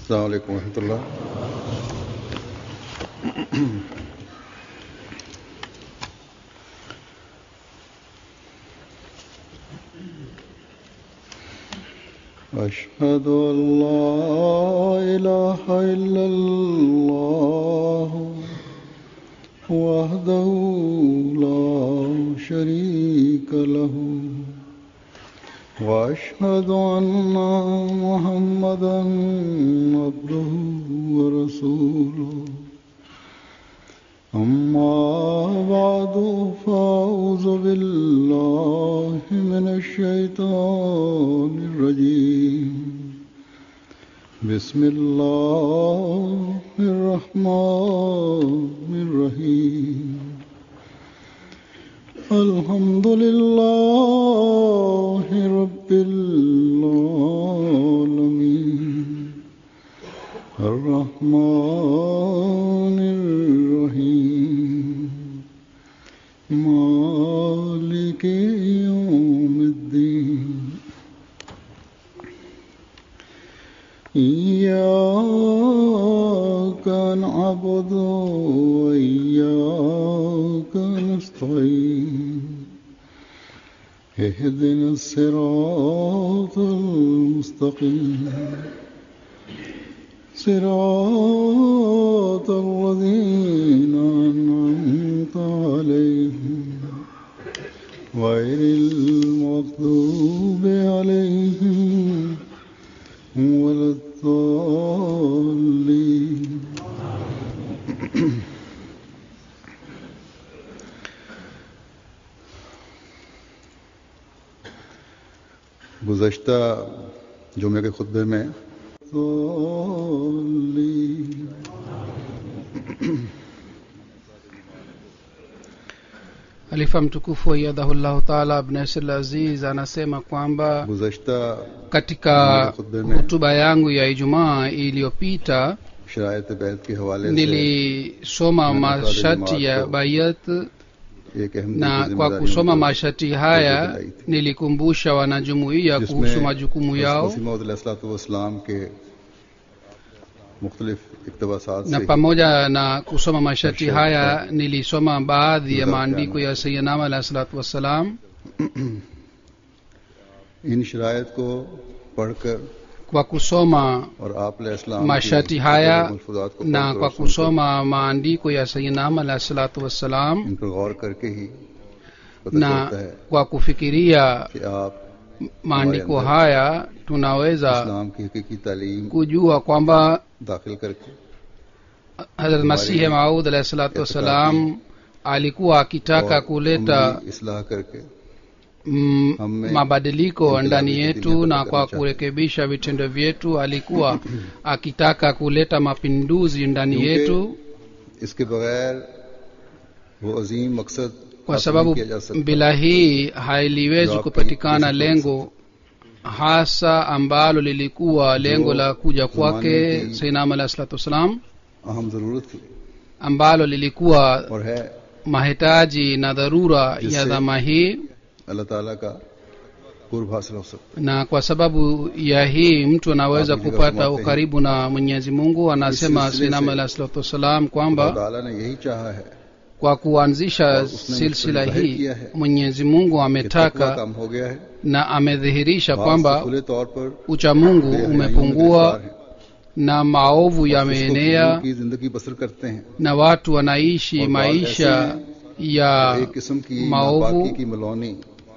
السلام عليكم ورحمة الله أشهد أن لا إله إلا الله وحده لا شريك له وأشهد أن محمدا عبده ورسوله أما بعد فأعوذ بالله من الشيطان الرجيم بسم الله الرحمن الرحيم الحمد لله رب العالمين الرحمن الرحيم مالك يوم الدين إياك نعبد وإياك نستعين اهدنا الصراط المستقيم صراط الذين أنعمت عليهم غير المغضوب عليهم ولا الضالين गुज़श्ता जुमे के खुतबे में ضالين Khalifa mtukufu aiyadhahullahu taala Abnasir Aziz anasema kwamba गुज़श्ता katika Khutbah mein. hutuba yangu ya Ijumaa iliyopita शरायत बैत के हवाले से nilisoma Maana masharti swali ya ni bayat एक अहम na दी kwa जिम्मेदारी kusoma उनको masharti haya दिलाई थी। nilikumbusha wanajumuiya kuhusu majukumu yao Wasim के मुख्तलिफ इकतबासात na से pamoja na kusoma masharti Masharti haya nilisoma baadhi ya Mudhaf maandiko jana. ya sayyidina alahi salatu wassalam इन शरायत को पढ़कर kwa kusoma और आप अलैहिस्सलाम की masharti haya मलफूजात को na पढ़कर kwa और सुनकर kusoma maandiko ya sayyidina alahi salatu wassalam इन पर गौर करके ही पता na चलता है kwa kufikiria कि आप maandiko Haya. haya tunaweza इस्लाम की हकीकी तालीम kujua kwamba दाखिल करके Hazrat Masihi Maud alahi salatu wassalam alikuwa akitaka और kuleta अमली इस्लाह करके mm, Hamme- mabadiliko Inqilabi ndani Dini yetu Dini na Dini kwa Dini kurekebisha vitendo vyetu alikuwa akitaka kuleta mapinduzi ndani Kyunki yetu इसके बगैर वो अजीम मकसद kwa हासिल sababu नहीं किया जा सकता। bila hii hailiwezi Ndio kupatikana hapo lengo hasa ambalo lilikuwa lengo la kuja kwake zamani ki- sainam alahi salatu wassalam अहम जरूरत थी ambalo lilikuwa और है mahitaji na dharura ya Jisse- dhama hii अल्लाह ताला का कुर्ब हासिल हो सकता na kwa sababu ya hii mtu anaweza Hapo kupata nikasema ukaribu na mwenyezi mungu anasema Isilsile sinam se- alah salatu wassalam है kwamba अल्लाह ताला ने यही चाहा है kwa kuanzisha और उसने silsila मुझ पर hii किया है mwenyezi mungu कि तकवा ametaka कम हो गया है na amedhihirisha बात kwamba से खुले तौर पर uchamungu बेहयाइयों में umepungua गिरफ्तार हैं na maovu और उसको yameenea फजूल की जिंदगी बसर करते हैं na watu wanaishi और बात maisha ऐसे ya एक किस्म की maovu नापाकी की मलौनी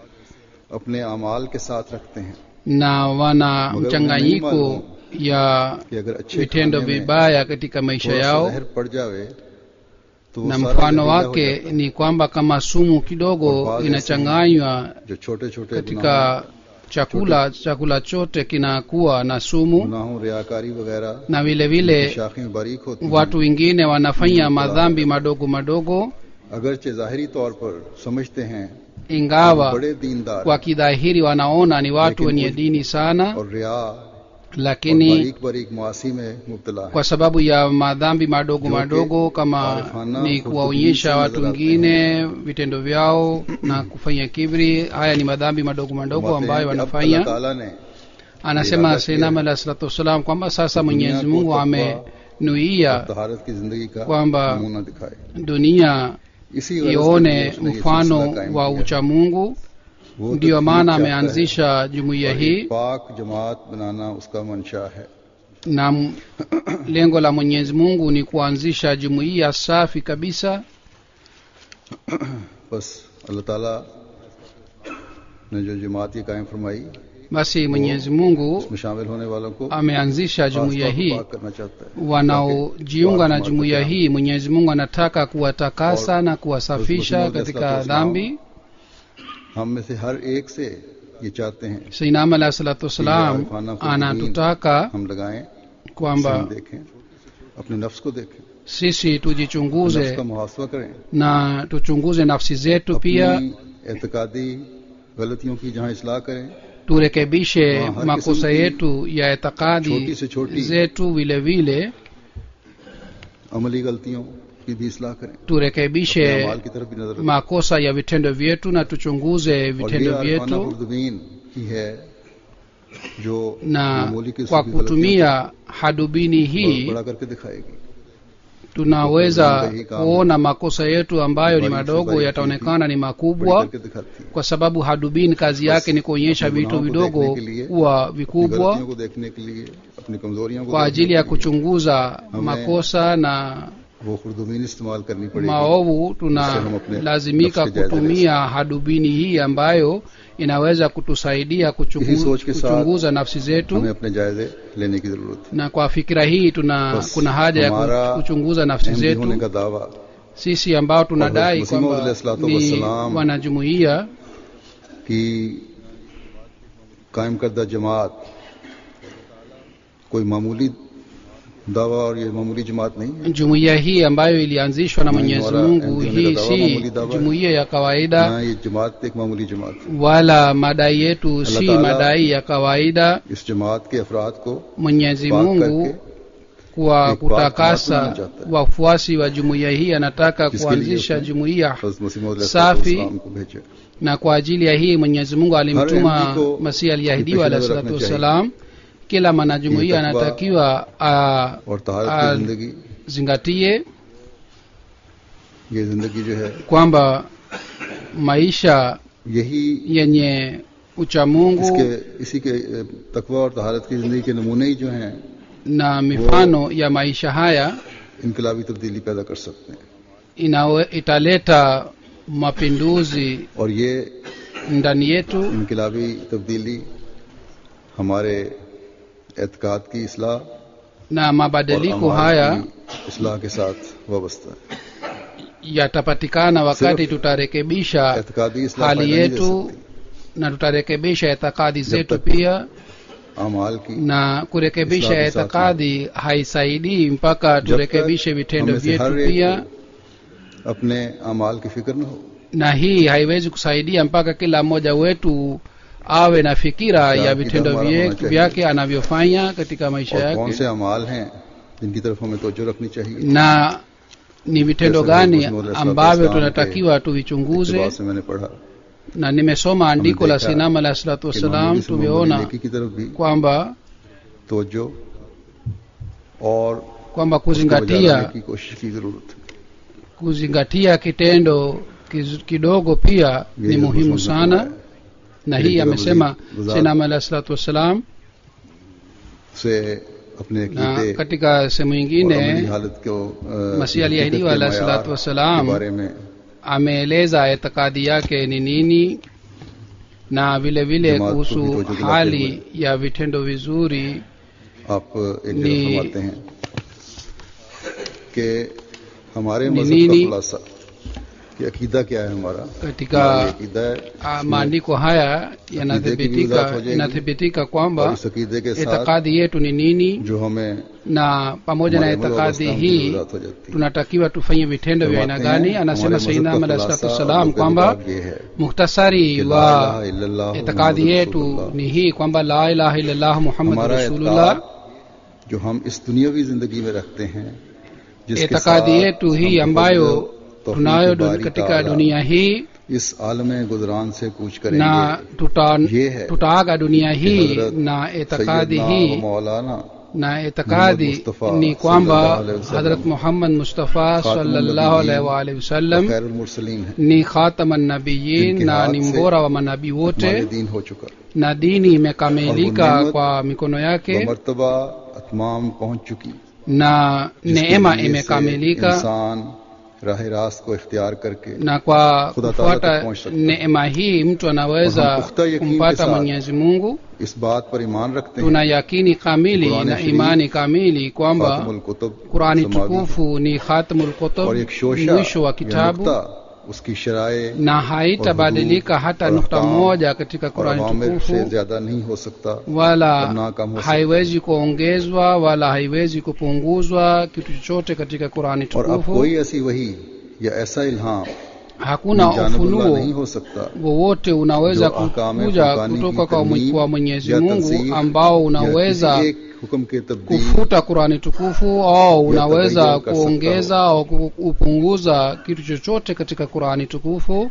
अपने अमाल के साथ रखते हैं na wana मगर उन्हें नहीं mchanganyiko मालूम ya कि अगर अच्छे vitendo खाने में vibaya katika maisha थोड़ा सा yao जहर पड़ जावे तो वो na सारा mfano जहरीला हो wake जाता है। ni kwamba kama sumu और kidogo बाज inachanganywa जो छोटे छोटे katika chakula chakula chote kinakuwa na sumu गुनाहों रियाकारी वगैरह na vile की vile शाखें बारीक होती watu हैं wengine wanafanya madhambi madogo madogo अगरचे जाहिरी तौर पर समझते हैं ingawa बड़े दीनदार kwa kidhahiri wanaona ni watu Lakini wenye kuj- dini sana और रिया और lakini बारीक बारीक मुआसी में मुब्तला है kwa sababu ya madhambi madogo Joke, madogo kama arifana, ni khudhubini kuwaonyesha se watu nazar aate wengine vitendo vyao na kufanya kibri haya ni madhambi madogo madogo फरमाते ambayo हैं कि अब wanafanya अल्लाह ताला ने anasema इरादा किया seinam है alah salatu wassalam kwamba sasa दुनिया mwenyezi को mungu तकवा amenuia और तहारत की जिंदगी का kwamba नमूना दिखाए dunia इसी गरज के लिए ione उसने ये mfano सिलसिला कायम wa किया है। uchamungu वो ndiyo तकलीफ maana चाहता है ameanzisha jumuiya और hii एक पाक जमात बनाना उसका मंशा है na m- lengo la mwenyezi mungu ni kuanzisha jumuiya safi kabisa बस अल्लाह ताला ने जो जमात ये कायम फरमाई basi mwenyezi mungu उसमें शामिल होने वालों को ameanzisha खास jumuiya तौर पर hii पाक करना चाहता है wanaojiunga na Watu jumuiya watu hii mwenyezi mungu anataka kuwatakasa na kuwasafisha Mwenyezi Mungu katika Islam dhambi हम में से हर एक से ये चाहते हैं seinam alah salatu wassalam Arifana Khudbin anatutaka हम लगाएं उसे kwamba हम देखें अपने नफ्स को देखें sisi नफ्स tujichunguze का मुहासवा करें na tuchunguze nafsi zetu pia अपनी एतकादी गलतियों की जहां इसलाह करें turekebishe हाँ, हर makosa किस्म की yetu ya छोटी itikadi से छोटी zetu vile vile अमली गलतियों की भी इसलाह करें turekebishe अमाल की तरफ भी नजर रखें makosa ya vitendo vyetu na tuchunguze और ये vitendo आरफाना vyetu खुर्दबीन ही है जो na मामूली किस्म kwa की गलतियों kutumia hadubini को hii बड़ा करके दिखाएगी tunaweza Hii kama- kuona makosa yetu ambayo ni Bali madogo sababu yataonekana ni बड़ी makubwa करके दिखाती है kwa sababu hadubini kazi yake ni kuonyesha अपने vitu गुनाहों को vidogo देखने के लिए, kuwa अपनी vikubwa गलतियों को देखने के लिए अपनी कमजोरियों को kwa देखने ajili ya के लिए kuchunguza हमें makosa na वो खुर्दबीन इस्तेमाल करनी पड़ेगी maovu Sisi हम अपने tunalazimika nafsi jaza kutumia hadubini hii ambayo inaweza kutusaidia kuchungu, इसी सोच के साथ kuchunguza nafsi zetu हमें अपने जायजे लेने की जरूरत है na kwa fikira hii tuna बस kuna haja ya हमारा ku- kuchunguza nafsi अहमदी होने zetu का दावा sisi ambao tunadai Hazrat Masih Maud kwamba alayhi salatu ni wassalam wanajumuiya कि कायम करदा जमात कोई मामूली दावा और ये मामूली जमात नहीं है jumuiya hii ambayo ilianzishwa na Ni mwenyezi wala mungu MD hii wameka dawa, si mamuli dawa. jumuiya ya kawaida ना ये जमात एक मामूली जमात है wala madai yetu si Ta'ala- madai ya kawaida इस जमात के अफराद को mwenyezi पाक mungu करके kwa एक बात kutakasa tunapenda जाता है। wafuasi wa jumuiya hii anataka जिसके लिए kuanzisha उसने jumuiya हज़रत मसीह मौद Safi. को भेजा na kwa ajili ya hii mwenyezi mungu Har alimtuma MD ko masihi aliahidiwa पेश alahi नजर salatu रखना wassalam kila mwanajumuiya Hii takwa anatakiwa और तहारत Ah, की जिंदगी azingatie ये जिंदगी जो है kwamba maisha यही yenye uchamungu इसके इसी के अ, तकवा और तहारत की जिंदगी के नमूने ही जो हैं na mifano ya maisha haya इनकलाबी तब्दीली पैदा कर सकते हैं inawe, italeta mapinduzi और ये ndani yetu इनकलाबी तब्दीली हमारे एतकाद की इसलाह na और mabadiliko अमाल haya की इसलाह के साथ वाबस्ता है yatapatikana wakati Sirf tutarekebisha एतकादी इसलाह hali फायदा नहीं दे yetu सकती na tutarekebisha itikadi zetu tak- pia अमाल की na kurekebisha Islahi sathi. itikadi haisaidii mpaka जब तक turekebishe vitendo हमें से vyetu हर एक pia को अपने अमाल की फिक्र न हो na hii haiwezi kusaidia mpaka kila mmoja wetu awe na fikira Ya ya vitendo kidam vye- hona chahiye. vyake anavyofanya katika maisha और कौन yake से अमाल हैं जिनकी तरफ हमें तवज्जो रखनी चाहिए na ni vitendo Jaisa gani Mwenyezi Mungu ambavyo Islam tunatakiwa इत्तिबा tuvichunguze से मैंने पढ़ा na nimesoma andiko la देखा sinama alahi salatu कि wassalam मामूली से मामूली tumeona नेकी की तरफ भी kwamba तवज्जो और kwamba उसको बजा kuzingatia लाने की कोशिश की जरूरत है kuzingatia kitendo kiz- kidogo pia ये ni जरूर muhimu समझना sana है। na Ili hii kila amesema mzee- sinama alahi salatu wassalam से अपने na अकीदे katika sehemu और अमली nyingine हालत को अ, Masihi हकीकत aliahidiwa के alayhi मयार salatu wassalam के बारे में ameeleza itikadi yake ni nini na vile vile Jamaat ko kuhusu bhi tawajjuh dilate hali ya vitendo vizuri आप एक ni- जगह फरमाते हैं कि हमारे ni मजहब का nini? खुलासा कि अकीदा क्या है हमारा katika हमारा ये अकीदा है ah, maandiko haya की yanathibitika वजाहत हो जाएगी। inathibitika और kwamba इस अकीदे के साथ itikadi yetu ni nini जो हमें na pamoja na हमारे अमल और itikadi अवस्था में hii वजाहत हो जाती है tunatakiwa tufanye vitendo vya aina फरमाते gani हैं, anasema हमारे मजहब sayyidina का Ahmad alayhi खुलासा salatu और wassalam लुग़त kwamba किताब ये है muhtasari कि ला wa इलाहा इल्लल्लाह itikadi मुहम्मदुर yetu रसूलुल्लाह। ni hii kwamba la ilaha illallah muhammad हमारा rasulullah एतकाद जो हम इस दुनियावी जिंदगी में रखते हैं जिसके itikadi साथ yetu hii हम ambayo तफव्वुज़, तौफीक tunayo बारी du- katika ताला dunia hii इस आलम गुजरान से कूच na करेंगे tuta, ये है tutaaga dunia कि hii हजरत na itikadi सैयदना व hii मौलाना na itikadi Mustafa ni kwamba sallallahu alaihi wasallam hadrat muhammad mustafa sallallahu alaihi wa alihi wasallam खैरुल मुरसलीन है ni khataman nabiyin Jinki na haat ni se mbora wa manabii हमारे wote दीन हो चुका na dini imekamilika Al-Ghanimat kwa mikono वो yake मर्तबा अतमाम पहुंच चुकी na जिसके neema लिए से imekamilika इंसान राह रास्त को इख्तियार करके na kwa Khuda Taala kufuata tak pahunch sakta. neema hii mtu Wa anaweza hum pukhta yaqeen ke kumpata saath mwenyezi mungu इस बात पर ईमान रखते हैं tuna yakini kamili Qur'an na Sharif, imani kamili kwamba खातमुल कुतुब qurani समावी tukufu ni khatamul और kutub एक शोशा mwisho wa या kitabu नुक्ता उसकी शराय na haitabadilika hata और nukta अहकाम moja katika और qurani अवामिर से tukufu ज्यादा नहीं हो सकता wala और ना कम हो सकता haiwezi kuongezwa wala haiwezi kupunguzwa kitu chochote katika qurani और अब tukufu कोई ऐसी वही या ऐसा इल्हाम hakuna जानबुल्लाह ufunuo नहीं हो सकता wowote unaweza जो ahkam-e kuja Qur'ani kutoka की kwa mwe- तरमीम kwa mwenyezi या mungu तंसीख ambao या unaweza किसी एक हुक्म के तब्दील kufuta qurani tukufu au unaweza tagayyur kar sakta kuongeza au ku- kupunguza kitu chochote katika qurani tukufu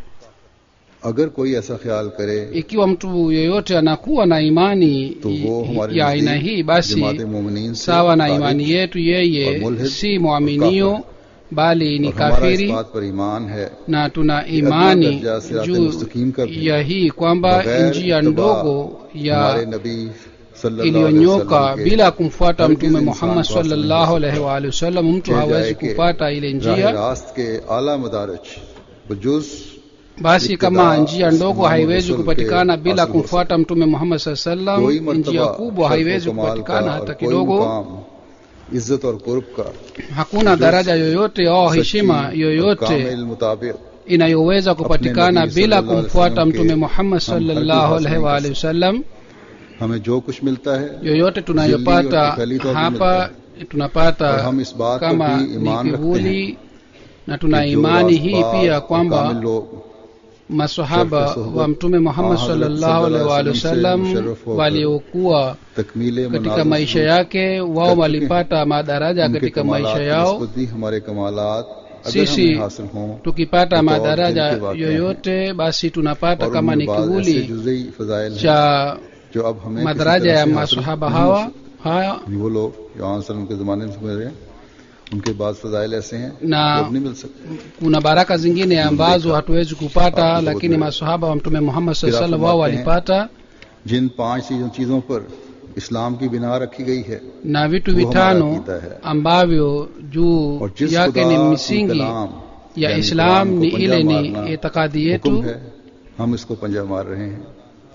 अगर कोई ऐसा ख्याल करे ikiwa mtu yeyote anakuwa na imani तो वो हमारे ya aina नजदीक hii basi जमात मोमिनीन से sawa na खारिज imani yetu और yeye मुल्हिद si और mwaminio काफिर bali ni और हमारा इस kafiri बात पर ईमान है na tuna अदना imani दर्जा सिरात juu मुस्तकीम का भी ya hii kwamba बगैर njia इत्तिबा ndogo ya हमारे नबी सल्लल्लाहु अलैहि iliyonyoka वसल्लम के bila kumfuata हरगिज mtume इंसान muhammad को हासिल नहीं sallallahu हो alaihi सकता। wa alihi wasallam mtu कह hawezi जाए कि kupata ile राह njia रास्त के आला मदारज बजुज basi इब्तिदा kama njia ndogo इस्लाम haiwezi रसूल kupatikana के bila हासिल हो kumfuata mtume muhammad saa कोई sallam njia मर्तबा kubwa शर्फ haiwezi व कमाल का kupatikana और hata कोई kidogo मुकाम इज्जत और कुर्ब का hakuna daraja yoyote au सच्ची heshima और yoyote कामिल मुताबिक inayoweza kupatikana nabii bila sallallahu alaihi kumfuata wasallam mtume ke muhammad हम हरगिज sallallahu हासिल alaihi नहीं wa कर alihi wasallam हमें जो कुछ मिलता है yoyote tunayopata और फैली तौर पे hapa और tunapata हम इस बात पर kama भी ni ईमान रखते हैं kivuli na tuna कि जो imani hii रास्तबाज pia और kwamba कामिल लोग masahaba शर्फ सोहबत wa mtume muhammad हाँ, हजरत sallallahu alaihi wa alihi सल्लल्लाहु अलैहि wasallam वसल्लम से मुशर्रफ होकर waliokuwa तकमील katika मनाज़िल maisha से yake wao कर चुके walipata madaraja उनके katika कमालात maisha की yao निस्बत भी हमारे कमालात अगर Sisi हमें हासिल हों tukipata तो और madaraja जिनके वाक़या yoyote basi tunapata और kama उनमें ni बाद ऐसे kivuli जुज़ई फजाइल हैं cha जो अब हमें किसी madaraja तरह ya से हासिल masahaba नहीं हो hawa haya सकते। वो लोग जो आन सल्लम के ज़माने में समझ रहे हैं उनके बाद फजाइल ऐसे हैं जो na अब नहीं मिल सकते kuna baraka zingine ambazo hatuwezi kupata Hapo lakini wote. masahaba wa mtume muhammad saa फिर आप salam wao फरमाते हैं, walipata जिन पांच चीजों चीजों पर इस्लाम की बिना रखी गई है na vitu वो हमारा vitano अकीदा है ambavyo juu और जिस yake खुदा ni की misingi कलाम ya यानी islam कुरान को ni पंजा ile ni मारना itikadi हुक्म yetu है हम इसको पंजा मार रहे हैं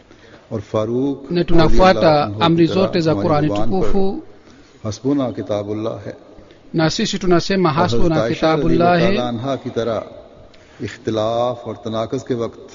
और फारूक na रज़ी tunafuata अल्लाह अन्हु amri की तरह zote za हमारी qurani जुबान पर tukufu हस्बुना किताबुल्लाह है na sisi tunasema और hasbuna हज़रत आयशा रज़ी अल्लाह kitabullahi ताला अन्हा की तरह इख्तिलाफ और तनाकस के वक्त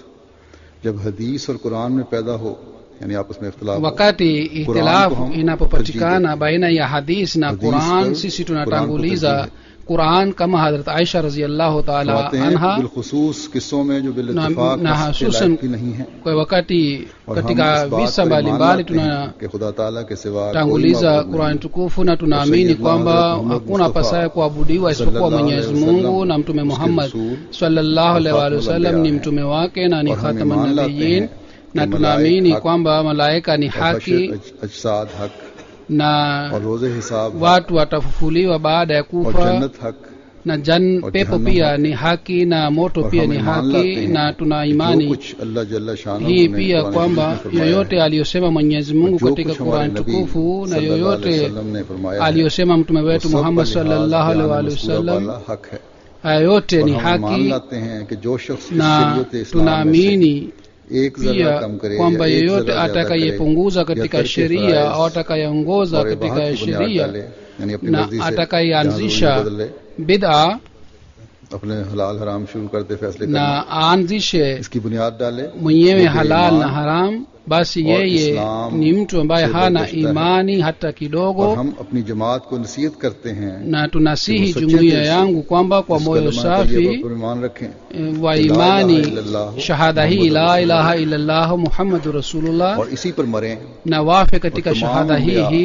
जब हदीस और कुरान में पैदा हो यानी आपस में इख्तिलाफ हो, wakati Quran ihtilafu ko hum inapopatikana baina ya hadis na Hadis quran par sisi Quran ko tunatanguliza tarjih quran kama hadrat aisha raziallahu taala फरमाते हैं anha बिलखुसूस किस्सों में जो na, बिलइत्तिफाक na हस्ब के hasusan लायक भी नहीं है kwa wakati और हम katika इस बात visa पर ईमान mbalimbali लाते हैं कि खुदा ताला के सिवा कोई tunatanguliza माबूद qurani नहीं। tukufu na tunaamini Sayyidina kwamba Hazrat Muhammad hakuna Mustafa pasaye kuabudiwa isipokuwa sallallahu mwenyezi alaihi mungu wasallam, na mtume उसके muhammad रसूल sallallahu alaihi wa और wasallam खातमुल ni अंबिया mtume wake na ni और हम khataman ईमान लाते nabiyin हैं na कि tunaamini मलाइक हक kwamba malaika ni और haki हशर अज- अजसाद हक na और रोजे हिसाब हक watu watafufuliwa baada ya और kufa जन्नत हक na jan और pepo जहन्नम pia हक। ni haki na moto और pia हम ni ईमान लाते haki हैं na tuna कि जो imani कुछ अल्लाह जल्ला शान hii pia kwamba yoyote aliyosema mwenyezi mungu katika qurani tukufu na yoyote aliyosema mtume wetu muhammad sallallahu alaihi wa alihi wasallam हक है haya yote और ni हम ईमान haki लाते हैं कि जो शख्स इस na शरीयत इस्लाम में से tunaamini एक जरा pia कम करे kwamba या एक yeyote जरा ज्यादा करे, atakayepunguza या katika तर्क sheria फराइज au atakayeongoza और katika इबाहत की बुनियाद sheria डाले, यानी अपनी na मर्जी से atakayeanzisha जहाँ ज़रूरी बदले, bid'a अपने हलाल हराम शुरू करते फैसले na करने aanzishe इसकी बुनियाद डाले mwenyewe वो halal na बेईमान haram basi और yeye इस्लाम ni mtu ambaye से hana बरगश्ता है। imani hata और kidogo हम अपनी जमात को नसीहत करते हैं na tunasihi कि वो सच्चे jumuiya दिल से yangu kwamba kwa इस moyo कलमा safi तैयबा पर ईमान रखें eh, wa कि ला imani इलाहा इल्लल्लाह shahada hii मुहम्मदुर la रसूलुल्लाह। ilaha illallah muhammadu rasulullah और इसी पर मरें na wafe katika और तमाम shahada hii अंबिया hii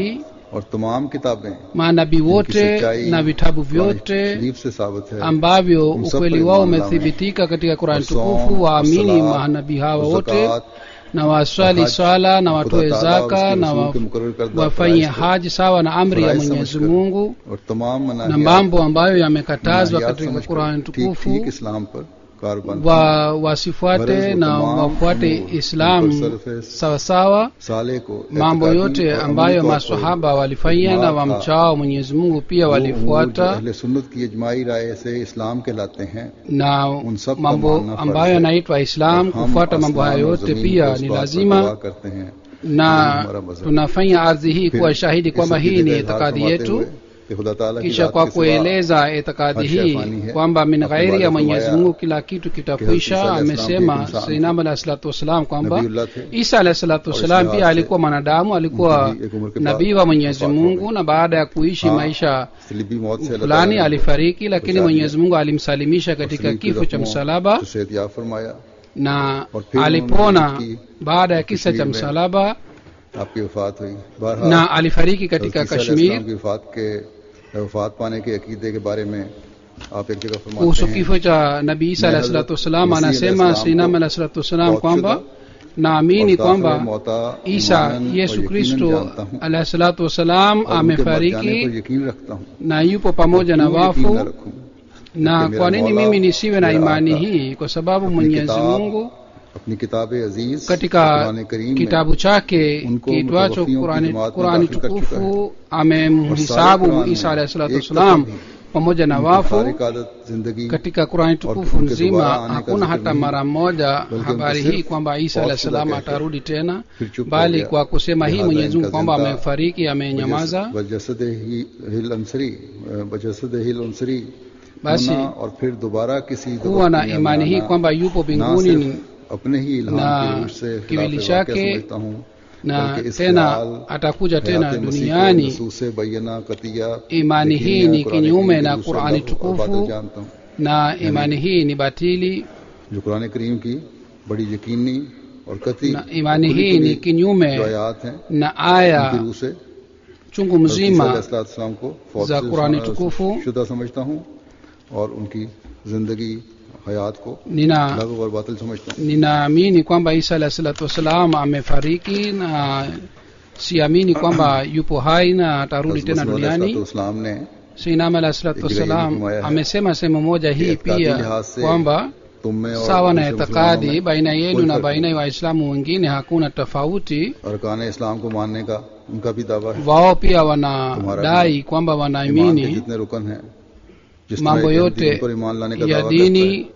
और तमाम किताबें manabii जिनकी wote सच्चाई na vitabu कुरान vyote शरीफ से साबित है ambavyo हम सब ukweli पर wao ईमान लाएं। umethibitika katika और Qur'an सौम, tukufu और waamini सलात, manabii hawa और wote ज़कात, na waswali और हज, swala na खुदा watoe ताला zaka उसके na रसूल wa- के मुकर्रर करदा wafanye फराइज़ को haji sawa na amri ya फराइज़ Mwenyezi समझकर Mungu और तमाम na मनाहियात mambo ambayo yamekatazwa मनाहियात katika समझकर Qur'an ठीक tukufu ठीक इस्लाम पर कारबन wa wasifuate Gharaz wa na tamam wafuate umur, Islam mutasarrif sawasawa साले को mambo एतकादी yote और ambayo अमली तौर पर maswahaba walifanya na इजमा था। wamchao Mwenyezi Mungu pia वो उमूर जो walifuata अहले सुन्नत की इजमाई राय से इस्लाम कहलाते हैं na उन सब का mambo मानना फर्ज ambayo है। yanaitwa Islam और हम kufuata mambo आसमान hayo और yote जमीन pia को इस ni बात पर lazima गवाह करते हैं na हमारा मजहब। tunafanya ardhi hii फिर kuwa shahidi इस kwamba hii अकीदे ni का इजहार itikadi फरमाते yetu हुए कि खुदा ताला की kisha जात kwa के सिवा kueleza itikadi हर शै hii फानी है। kwamba min अपने ghairi वाले ya Mwenyezi फरमाया Mungu kila kitu kitakwisha Isa alayhi salam amesema भी एक इंसान Sayyidina alayhi salatu wassalam kwamba Nabiullah थे Isa alayhi salatu और wassalam इस pia लिहाज alikuwa mwanadamu alikuwa उनकी भी एक उम्र के बाद nabii wa Mwenyezi वफात हो Mungu गई। na baada ya kuishi हाँ, maisha सलीबी मौत से अल्लाह fulani ताला ने alifariki lakini बचा Mwenyezi दिया। Mungu alimsalimisha और katika सलीब की kifo cha जख्मों msalaba से सेहतयाब फरमाया na और फिर alipona उन्होंने उसकी baada ya kisa cha Kashmir में msalaba आपकी वफात हुई बहरहाल na alifariki katika हज़रत ईसा Kashmir अलैहिस्सलाम की वफात के वफात पाने के अकीदे के बारे में आप एक जगह फरमाते kuhusu हैं kifo cha nabii Isa मैं alayhi salatu wassalam मसीह anasema अलैहिस्सलाम Sayyidina को alayhi salatu wassalam मौत kwamba शुदा naamini और kwamba दाखिल मौता Isa ईमानन और Yesu यकीनन Kristo जानता हूं alayhi salatu wassalam और उनके मर जाने पर amefariki यकीन रखता हूं na yupo pamoja na क्यों यकीन wafu न रखूं na Porque kwa मेरा nini Mola, mimi nisiwe na मेरा imani Aka, hii kwa sababu अपनी Mwenyezi किताब, Mungu अपनी किताब अजीज katika कुरान करीम में kitabu chake उनको kiitwacho मुतवफ़ियों की Qurani, जमात में Qurani दाखिल कर चुका है। tukufu और सारे amemhisabu कुरान Isa में alayhi salatu एक wassalam दफा भी pamoja na उनकी wafu तारिक आदत जिंदगी katika Qurani tukufu उनके nzima दोबारा आने का hakuna जिक्र hata नहीं, mara moja बल्कि habari उनको hii सिर्फ kwamba Isa मौत alayhi शुदा salam कहकर atarudi tena फिर चुप हो bali गया। kwa kusema hii लिहाजा Mwenyezi Mungu इनका kwamba जिंदा amefariki amenyamaza वजसद ही हिल अंसरी वजसद हिल अंसरी Basi, होना और फिर दोबारा किसी kuwa na दुनिया में imani hii आना, kwamba yupo ना mbinguni सिर्फ ni- अपने ही इल्हाम na की रूह से kiwili खिलाफ वाक़या chake समझता हूँ na बल्कि इस tena ख्याल, atakuja tena हयात मसीह को duniani नसूस बैयना कतिया imani hii यकीनिया, ni कुरान kinyume करीम na की Qurani रूह से और बादल tukufu जानता हूँ na imani hii ni batili जो कुरान करीम की बड़ी यकीनी और कति na imani खुली hii ni खुली जो kinyume आयात हैं na उनकी aya रूह से chungu mzima सलाम को फौज za से Qurani शुदा- tukufu शुदा समझता हूँ और उनकी जिंदगी हयात को nina लागू और बातिल समझता हूँ ninaamini kwamba Isa alayhi salatu wassalam amefariki na siamini kwamba yupo hai na atarudi tena duniani इस्लाम ने Sayyidina alayhi salatu wassalam amesema sehemu moja hii pia kwamba तुम में और sawa na दूसरे मुसलमानों itikadi में baina yenu कोई na फर्क baina ya waislamu wengine hakuna tofauti अरकान इस्लाम को मानने का उनका भी दावा है wao pia wanadai kwamba ईमान के wanaamini जितने रुकन हैं जिस mambo तरह के yote दीन पर ईमान लाने का ya दावा करता है dini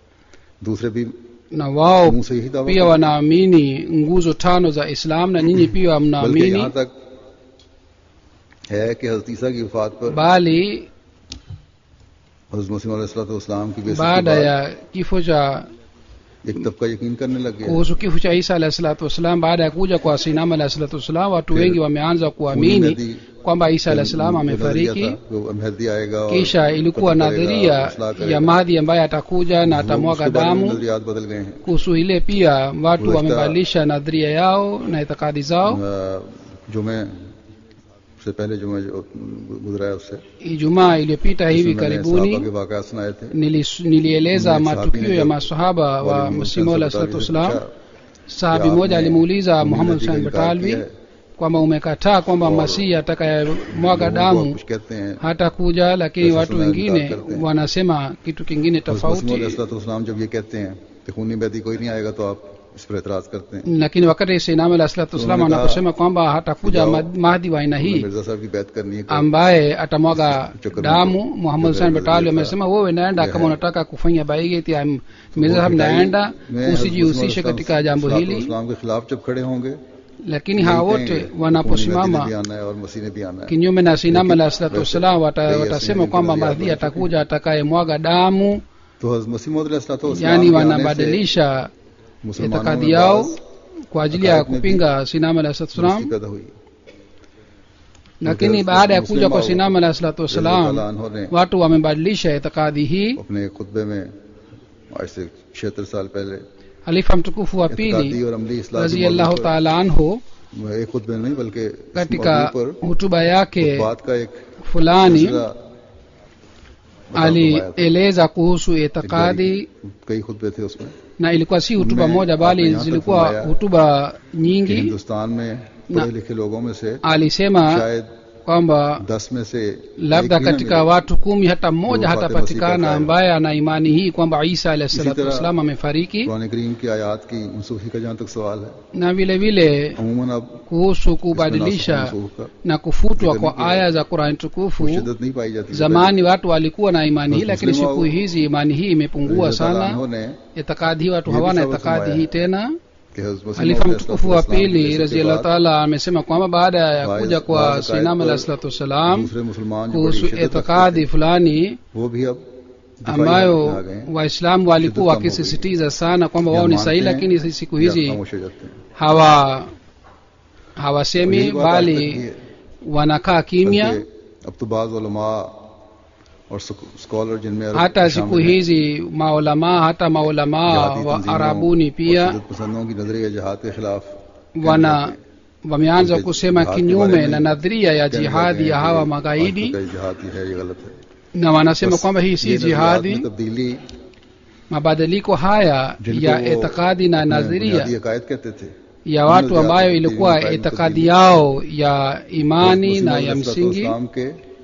दूसरे भी na wao मुंह से यही दावा pia करते हैं। wanaamini nguzo tano za Islam na nyinyi pia बल्कि mnaamini यहाँ तक है कि हजरत ईसा की वफात पर bali हजरत मसीह अलैहिस्सलाम की बेइज्जती के baada बाद ya kifo cha एक तबका यकीन करने लग गया kuhusu kifo cha Isa alayhi salatu wassalam baada ya kuja kwa Sinama alayhi salatu wassalam watu Pia, wengi wameanza खूनी kuamini नदी kwamba Isa alayhi salam जो नजरिया amefariki था, वो महदी आएगा और kisha ilikuwa कत्ल करेगा, nadharia इसलाह ya करेगा। Mahdi ambaye atakuja na वो- atamwaga उसके बारे में damu नजरियात बदल गए हैं kuhusu ile pia watu Kuleta- wamebadilisha nadharia yao na itikadi zao अ, जुमे से पहले जुमे जो गुजरा है उससे Ijumaa iliyopita hivi जिसमें मैंने karibuni सहाबा के वाकयात सुनाए थे nilis- nilieleza उनमें एक matukio साहबी ने ya जब masahaba wa मौलवी Masimu मोहम्मद alayhi सल्लल्लाहु salatu अलैहि wassalam वसल्लम sahabi कि mmoja आपने alimuuliza मीना Muhammad नदी का Hussein इनकार Batalvi किया है। kwamba umekataa kwamba और masihi atakayemwaga लोगों को damu कुछ कहते हैं hata kuja lakini Sasa watu tuna wengine inkar करते हैं। wanasema kitu kingine tofauti तफाउत जब ये कहते हैं कि खूनी बैदी कोई नहीं आएगा तो आप इस पर एतराज करते हैं lakini wakati Sayyidina alayhi salatu wassalam Unaona- anaposema kwamba hatakuja Kijao- Ma- Mahdi wa aina hii Mirza साहब की बैत करनी है कि ambaye atamwaga Chakar damu Mungu. Muhammad Hussein Chakar Batalvi Mungu. amesema wewe naenda Yeah. kama unataka kufanya baigeti ya Mirza Sahib वो naenda मैं usijihusishe हज़रत katika jambo इस्लाम- hili इस्लाम के खिलाफ जब खड़े होंगे lakini hawa नहीं wote कहेंगे, खूनी बैदी ने wanaposimama भी आना है और मसीह ने भी आना है kinyume na Sinama Lakini- alayhi salatu wassalam wata- Bei ya watasema sehemu kwamba kuna Mahdi ziada atakuja atakayemwaga damu तो हज़रत मसीह मौद अलैहिस्सलाम yani के आने से wanabadilisha मुसलमानों itikadi में yao बाज़ kwa ajili ya Akaid में भी kupinga Sinama alayhi salatu दुरुस्ती wassalam पैदा हुई lakini Mujahid baada ya Muslim kuja kwa au- Sinama alayhi salatu रज़ी अल्लाह wassalam अन्हो ने watu wamebadilisha itikadi hii अपने खुतबे में आज से छिहत्तर साल पहले halifa mtukufu wa इत्कादी pili और अमली इस्लाह की radhiallahu मौजूद पर taala anhu एक खुतबे में नहीं बल्कि इस katika मौजू पर hutuba yake बात का एक fulani सिलसिला बता फरमाया था। alieleza kuhusu itikadi कई खुतबे थे उसमें na ilikuwa si hutuba Ume- moja आपने bali यहाँ तक zilikuwa फरमाया hutuba कि nyingi हिंदुस्तान में पढ़े लिखे लोगों में से alisema शायद kwamba दस में से labda एक ही न katika मिले। watu kumi hata mmoja Ndio Fatima hatapatikana Sita ambaye ana imani hii kwamba isa alahi salatu तरह wassalam amefariki कुरान करीम की आयत की मनसूखी का जहाँ तक सवाल है na vile vile अमूमन अब kuhusu इसमें kubadilisha नासुख मनसूख का na kufutwa Zikani kwa kia. aya za qurani tukufu कोई शिद्दत नहीं पाई जाती zamani watu walikuwa na imani hii Basi lakini Muslimu siku au- hizi imani hii imepungua sana ने itikadi hii watu Ye bhi hawana sabab itikadi furmaya hii hai. tena कि हज़रत मसीह halifa मौद mtukufu wa अलैहिस्सलाम के pili जैसे raziallahu बाद taala amesema kwamba baada ya Baadhi- kuja kwa baadhi sinam akaid alahi पर salatu wassalam दूसरे मुसलमान जो बड़ी kuhusu शिद्दत रखते itikadi थे, fulani वो भी अब दिफाई ambayo हालत में आ गए हैं, waislamu walikuwa Shiddat kama wakisisitiza sana kwamba या wao ni मानते sahihi हैं, lakini siku या hizi खामोश हो जाते हैं। hawa और hawasemi यही बात आज तक bali की है। wanakaa kimya बल्कि अब तो बाज उलमा और स्कॉलर जिनमें अरब hata शामिल siku हैं, hizi maulamaa hata maulamaa जिहादी wa तंजीमों arabuni और pia शिद्दत पसंदों की नजरिया जहाद के खिलाफ wana wameanza Uke- kusema jihad ke kinyume baare na mein nadharia ya कहने jihadi लगे ya हैं hawa कि magaidi आज का जिहाद ही है ये गलत है na wanasema बस kwamba hii ये si नजरियात में jihadi तब्दीली mabadiliko haya जिनको ya वो itikadi na अपने nadharia बुनियादी अकायद कहते थे ya watu Unaziada ambayo tadbiri ilikuwa na itikadi tadbiri. yao ya imani मुस्लिम na ya अलैहिस्सलातु msingi वस्सलाम के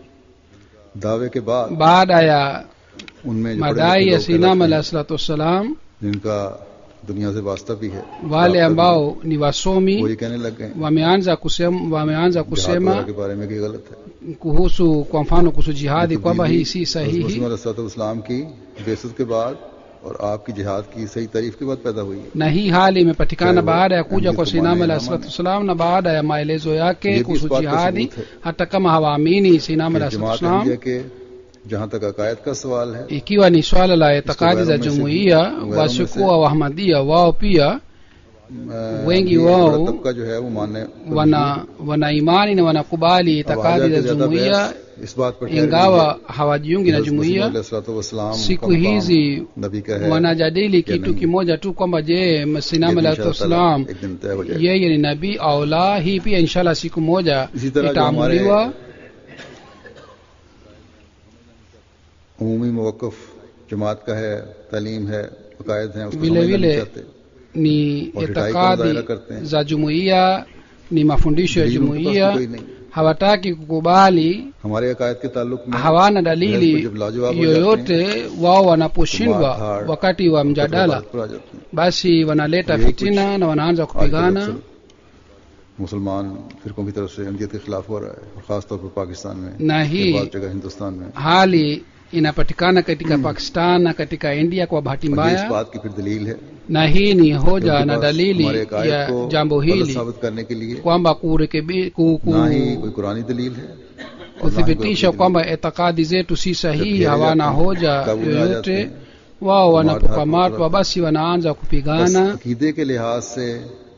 दावे के बाद baada ya उनमें जो बड़े madai लिखे ya लोग sinam कहलाते alahi हैं, salatu wassalam जिनका दुनिया से वास्ता भी है wale राब्ता भी ambao ni है, wasomi वो ये कहने लग गए wameanza kusema, wameanza जिहाद kusema वगैरह के बारे में कि गलत है kuhusu kwa mfano kuhusu jihadi kwamba hii si sahihi इस्लाम की बेसत के बाद और आपकी जिहाद की सही तारीफ के बाद पैदा हुई है na hii hali imepatikana Kwa hivyo, baada ya kuja Amri kwa Tumani sinama na alahi salatu Amani. wassalam na baada ya maelezo ये yake भी इस kuhusu बात का jihadi सबूत है hata kama hawaamini sinama कि alahi salatu जमात wassalam अहमदिया के जहाँ तक अकायद का सवाल है ikiwa ni swala la itikadi ghairo za mein se- jumuiya ghairo wasiokuwa wahamadia wao pia अ, wengi ये wao बड़ा तबका जो है वो मानने wana wana imani na wanakubali अब itikadi हाजा za के ज्यादा jumuiya बहस इस बात पर ठहर गई है ingawa hawajiungi na कि हज़रत jumuiya मसीह अलैहिस्सलाम siku का मकाम hizi नबी का है wanajadili ya kitu nabii. kimoja tu kwamba je ये sinama तो alahi इंशाअल्लाह wassalam एक दिन तय हो जाएगा yeye ni nabii au la hii pia inshallah siku moja इसी तरह जो हमारे itaamuliwa उमूमी मौकफ जमात का है तालीम है अकायद हैं उसको Vile समझना vile नहीं चाहते ni और हिदायत का मुजाहरा itikadi करते हैं za jumuiya ni mafundisho ya दलील उनके पास भी jumuiya कोई नहीं hawataki kukubali हमारे अकायद के ताल्लुक में hawana बहस dalili को जब लाजवाब हो yoyote wao wanaposhindwa Kumathar. wakati wa जाते हैं, तो mjadala बात पर आ जाते हैं basi wanaleta यही कुछ fitina na wanaanza आज का kupigana अक्सर मुसलमान फिरकों की तरफ से अहमियत के खिलाफ हो रहा है और खासतौर पर पाकिस्तान में na और hii बाद जगह हिंदुस्तान में hali inapatikana katika pakistan na katika india kwa bahati और ये इस mbaya बात की फिर दलील है na hii ni hoja उनके na पास dalili हमारे अकायद ya को jambo गलत hili साबित करने के लिए kwamba kurekebi ku, ku, ना ही कोई कुरानी दलील है और ना ही कोई kuthibitisha अपनी kwamba itikadi zetu si sahihi Jab hawana घेरे जाते हैं, hoja काबू में आ जाते yoyote हैं, wao मार wanapokamatwa धार basi wanaanza बस kupigana अकीदे के लिहाज से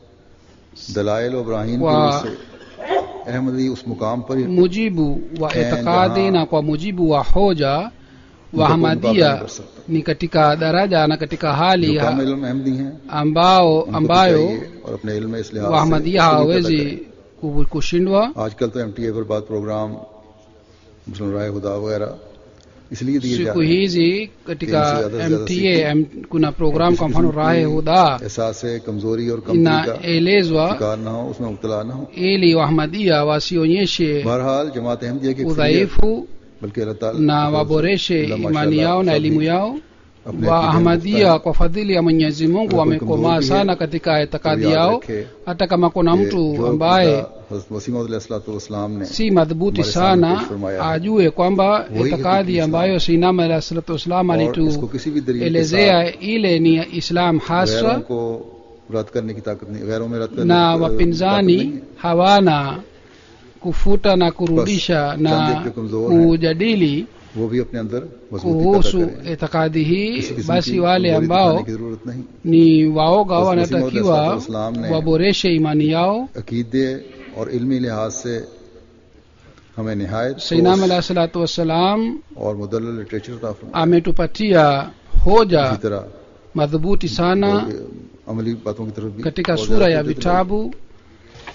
दलाइल और इब्राहिम की वा- ओर से अहमदी उस मुकाम पर ही mujibu wa Eh, itikadi jaha- na kwa mujibu wa hoja मुकाबला wahamadia नहीं कर सकता ni katika daraja na katika hali जो कम ha- इल्म अहमदी हैं ambao उनको तो ambayo चाहिए और अपने इल्म में इस लिहाज से wahamadia उसको भी पैदा hawawezi करें। ku- kushindwa आजकल तो एमटीए पर बात प्रोग्राम मुस्लिम राय खुदा वगैरह इसलिए दिए जा siku रहे हैं hizi katika Jinsi zyada se zyada mta M, kuna program kwa mfano rahe huda एहसास है कमजोरी और कमजोरी का inaelezwa शिकार ना हो उसमें मुबतला ना हो ili wahamadia wasionyeshe बहरहाल जमात अहमदिया की अक्सरियत, udhaifu बल्कि अल्लाह ताला na waboreshe अल्लाह imani माशाअल्लाह yao na सभी elimu yao अपने wa अकीदे में ahmadia पुख्ता kwa fadhili ya mwenyezi mungu कोई wamekomaa कमजोर भी sana है, katika itikadi तो याद yao रखे hata kama kuna कि mtu जो ambaye हज़रत मसीह मसीम ने si madhubuti हमारे सामने sana पेश फरमाया है। ajue kwamba वही itikadi हकीकी ambayo sinama alah salatu wassalam और इसको किसी भी दलील के साथ alituelezea ile ni islam गैरों haswa को रद्द करने की ताकत नहीं गैरों में रद्द करने na की ताकत wapinzani नहीं है। hawana kufuta na kurudisha Bas, na chande ke kamzor hain. kujadili वो भी अपने अंदर मजबूती पैदा kuhusu करें itikadi hii किसी किस्म basi की wale कमजोरी ambao दिखाने की जरूरत नहीं ni waoga बस wanatakiwa मसीह मौद ने waboreshe imani yao अकीदे और इल्मी लिहाज से हमें निहायत sainam ठोस alah salatu wassalam और मुदल लिटरेचर अता फरमाया। ametupatia इसी hoja तरह madhubuti sana और अमली बातों की तरफ भी katika और sura ज्यादा ya तवज्जो दिलाई। vitabu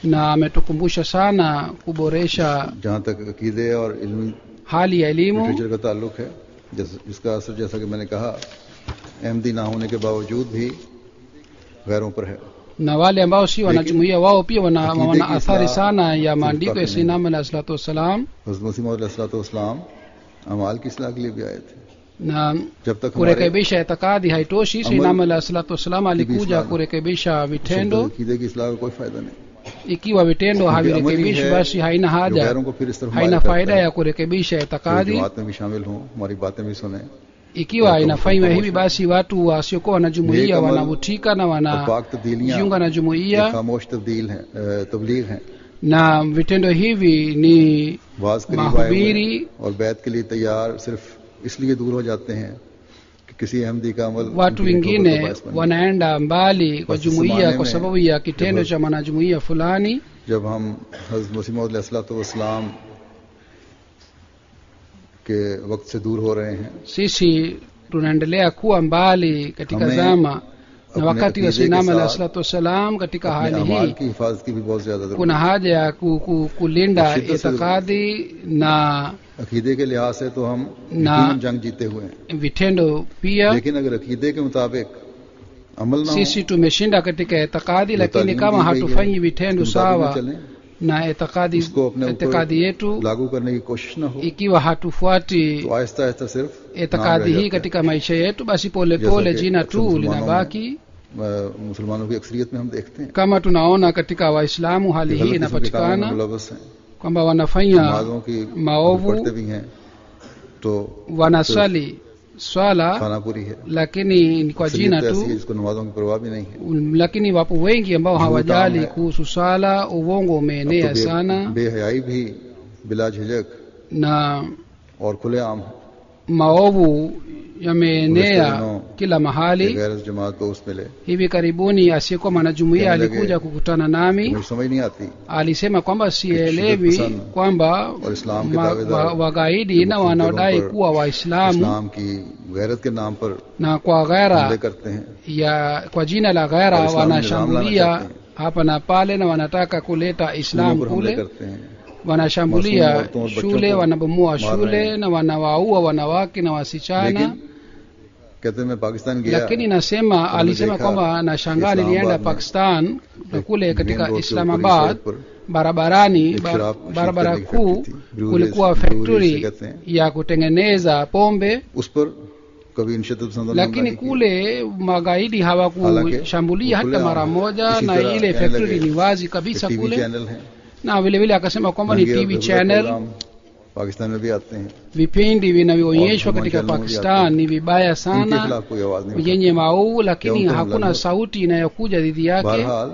na ametukumbusha sana kuboresha जहाँ तक अकीदे और इल्मी hali ya elimu लिटरेचर का ताल्लुक है जिस, जिसका असर जैसा कि मैंने कहा अहमदी ना होने के बावजूद भी गैरों पर है na wale ambao si wanajumuia wao pia wana, Akide wana ki athari islah sana ya सिर्फ maandiko ya काफी नहीं sinam alah salatu wassalam हजरत मसीह इस्लाम अमाल की इसलाह के लिए भी आए थे na जब तक हमारे kurekebisha itikadi haitoshi Amal- sinam alah salatu wassalam alikuja islah- kurekebisha शुद्ध vitendo अकीदे की इसलाह का कोई फायदा नहीं ikiwa vitendo क्योंकि अमल ही havirekebishi है basi haina जो haja गैरों को फिर इस तरफ haina मायल करता faida है ya kurekebisha जो itikadi जमात में भी शामिल हों हमारी बातें भी सुने ikiwa Watu inafanywa wako hivi pamoja. basi watu wasiokuwa wanajumuia Neek amal wanavutika na और पाक wanajiunga तब्दीलियां na ये jumuia खामोश तब्दील हैं अ, तबलीग हैं na vitendo hivi ni वाज करीब आए mahubiri हुए हैं और बैत के लिए तैयार सिर्फ इसलिए दूर हो जाते हैं कि किसी अहमदी का अमल watu उनके लिए तौबा का wengine बायस बने। wanaenda mbali kwa Basi jumuiya zamane kwa mein sababu ya kitendo jab- cha mwanajumuiya fulani जब हम हजरत मसीम के वक्त से दूर हो रहे हैं sisi tunaendelea kuwa mbali katika Hame zama na अपने wakati wa अकीदे के sinama alah साथ salatu wassalam katika अपने hali अमाल hii की हिफाजत की भी बहुत ज्यादा जरूरत kuna haja ya ku, ku, kulinda शिद्दत से itikadi na है अकीदे के लिहाज से तो हम ना- यकीनन जंग जीते हुए हैं vitendo pia लेकिन अगर अकीदे के मुताबिक अमल ना हो sisi tumeshinda katika itikadi जो lakini तालीम kama दी गई है, hatufanyi vitendo उसके मुताबिक sawa न चलें, na itikadi उसको अपने itikadi ऊपर yetu लागू करने की कोशिश न हो ikiwa hatufuati तो आहिस्ता आहिस्ता सिर्फ नाम itikadi रह hii जाता है। katika maisha yetu basi pole जैसा pole कि jina अक्सर tu मुसलमानों linabaki अ, मुसलमानों की अक्सरियत में हम देखते हैं kama tunaona katika waislamu hali कि hii गलत किस्म के कामों में inapatikana मुलवस हैं kwamba wanafanya नमाजों की maovu पढ़ते भी हैं तो wanaswali swala खाना पूरी है lakini ni kwa अक्सरियत jina तो ऐसी है tu जिसको नमाजों की परवाह भी नहीं है lakini wapo wengi ambao Juhudi hawajali tamu hai. kuhusu swala uongo अब umeenea तो बे- sana बेहयाई भी बिला झिझक na और खुलेआम है maovu yameenea दिनों kila कि mahali गैर जमात को उस मिले hivi karibuni asiyekuwa mwanajumuia Kama lege- alikuja kukutana nami मुझे समझ नहीं आती alisema kwamba sielewi Pasand kwamba और इस्लाम के ma- दावेदार wa- wagaidi na मुख्तलिफ wanaodai जगहों पर kuwa waislamu इस्लाम की गैरत के नाम पर na kwa हमले ghera करते हैं ya kwa jina la ghera और इस्लामी निजाम लाना wanashambulia चाहते हैं। hapa na pale na wanataka kuleta स्कूलों islam पर हमले kule करते हैं wanashambulia मासूम औरतों और बच्चों shule को wanabomoa मार रहे shule हैं। na wanawaua wanawake na wasichana लेकिन कहते हैं मैं पाकिस्तान गया lakini nasema तो alisema देखा kwamba nashangaa कि nilienda इस्लामाबाद में pakistan na एक kule मेन katika रोड के ऊपर ही islamabad सड़क पर barabarani एक ba- शराब नशीब barabara करने की kuu फैक्ट्री थी। ब्रूअरीज- kulikuwa ब्रूअरीज से factory कहते हैं। ya kutengeneza pombe उस पर कभी इन शिद्दत पसंदों ने हमला lakini नहीं किया। kule magaidi hawakushambulia Halanki, hata mara moja इसी na तरह ile कहने factory लगे ni wazi कि kabisa टीवी kule चैनल हैं na vile vile akasema kwamba ni नंगे और tv बेहुदा channel प्रोग्राम पाकिस्तान में भी आते हैं vipindi vinavyoonyeshwa और katika channel में भी pakistan आते ni vibaya इनके sana खिलाफ कोई आवाज नहीं उठाती। yenye mauu lakini Ndio mtu hakuna mlalo. sauti inayokuja dhidi yake बहरहाल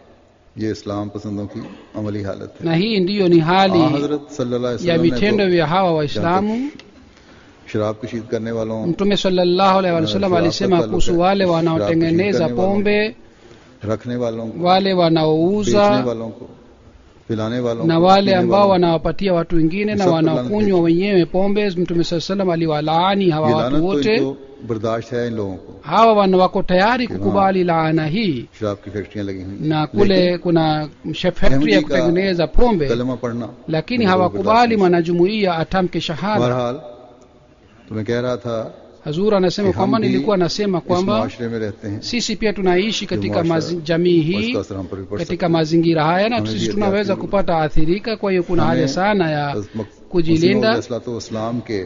ये इस्लाम पसंदों की अमली हालत है na hii ndiyo ni हाँ, hali हजरत सल्लल्लाहु अलैहि ya वसल्लम ने vitendo तो vya hawa waislamu शराब कशीद करने वालों mtume sallallahu alaihi wasallam Sharaab alisema ka kuhusu taluk hai. wale Sharaab wanaotengeneza kushirikani pombe रखने वालों को wale बेचने wanaouza वालों को पिलाने वालों na को wale पीने ambao वालों wanawapatia watu wengine na Sab wanakunywa laana wenyewe pombe mtume saa salam aliwalaani को। hawa ये watu लानत तो wote इनको बर्दाश्त है इन लोगों को hawa wana wako tayari Kiwa- kukubali laana hii शराब की फैक्ट्रियां लगी हुई na kule kuna factory ya Ahmadi ka kutengeneza pombe कलमा पढ़ना lakini इनको hawakubali बर्दाश्त mwanajumuiya atamke नहीं। shahada बहरहाल तो मैं कह रहा था hazur anasema कि हम kwamba भी nilikuwa nasema इस kwamba मुआशरे में रहते हैं sisi pia tunaishi katika muashara, mazi, jamii और hii इसका असर हम पर भी पड़ सकता katika mazingira haya na Hame sisi bhi tunaweza ehtiyat ki kupata athirika kwa hiyo kuna Hame haja sana ya है kujilinda इस्लाम के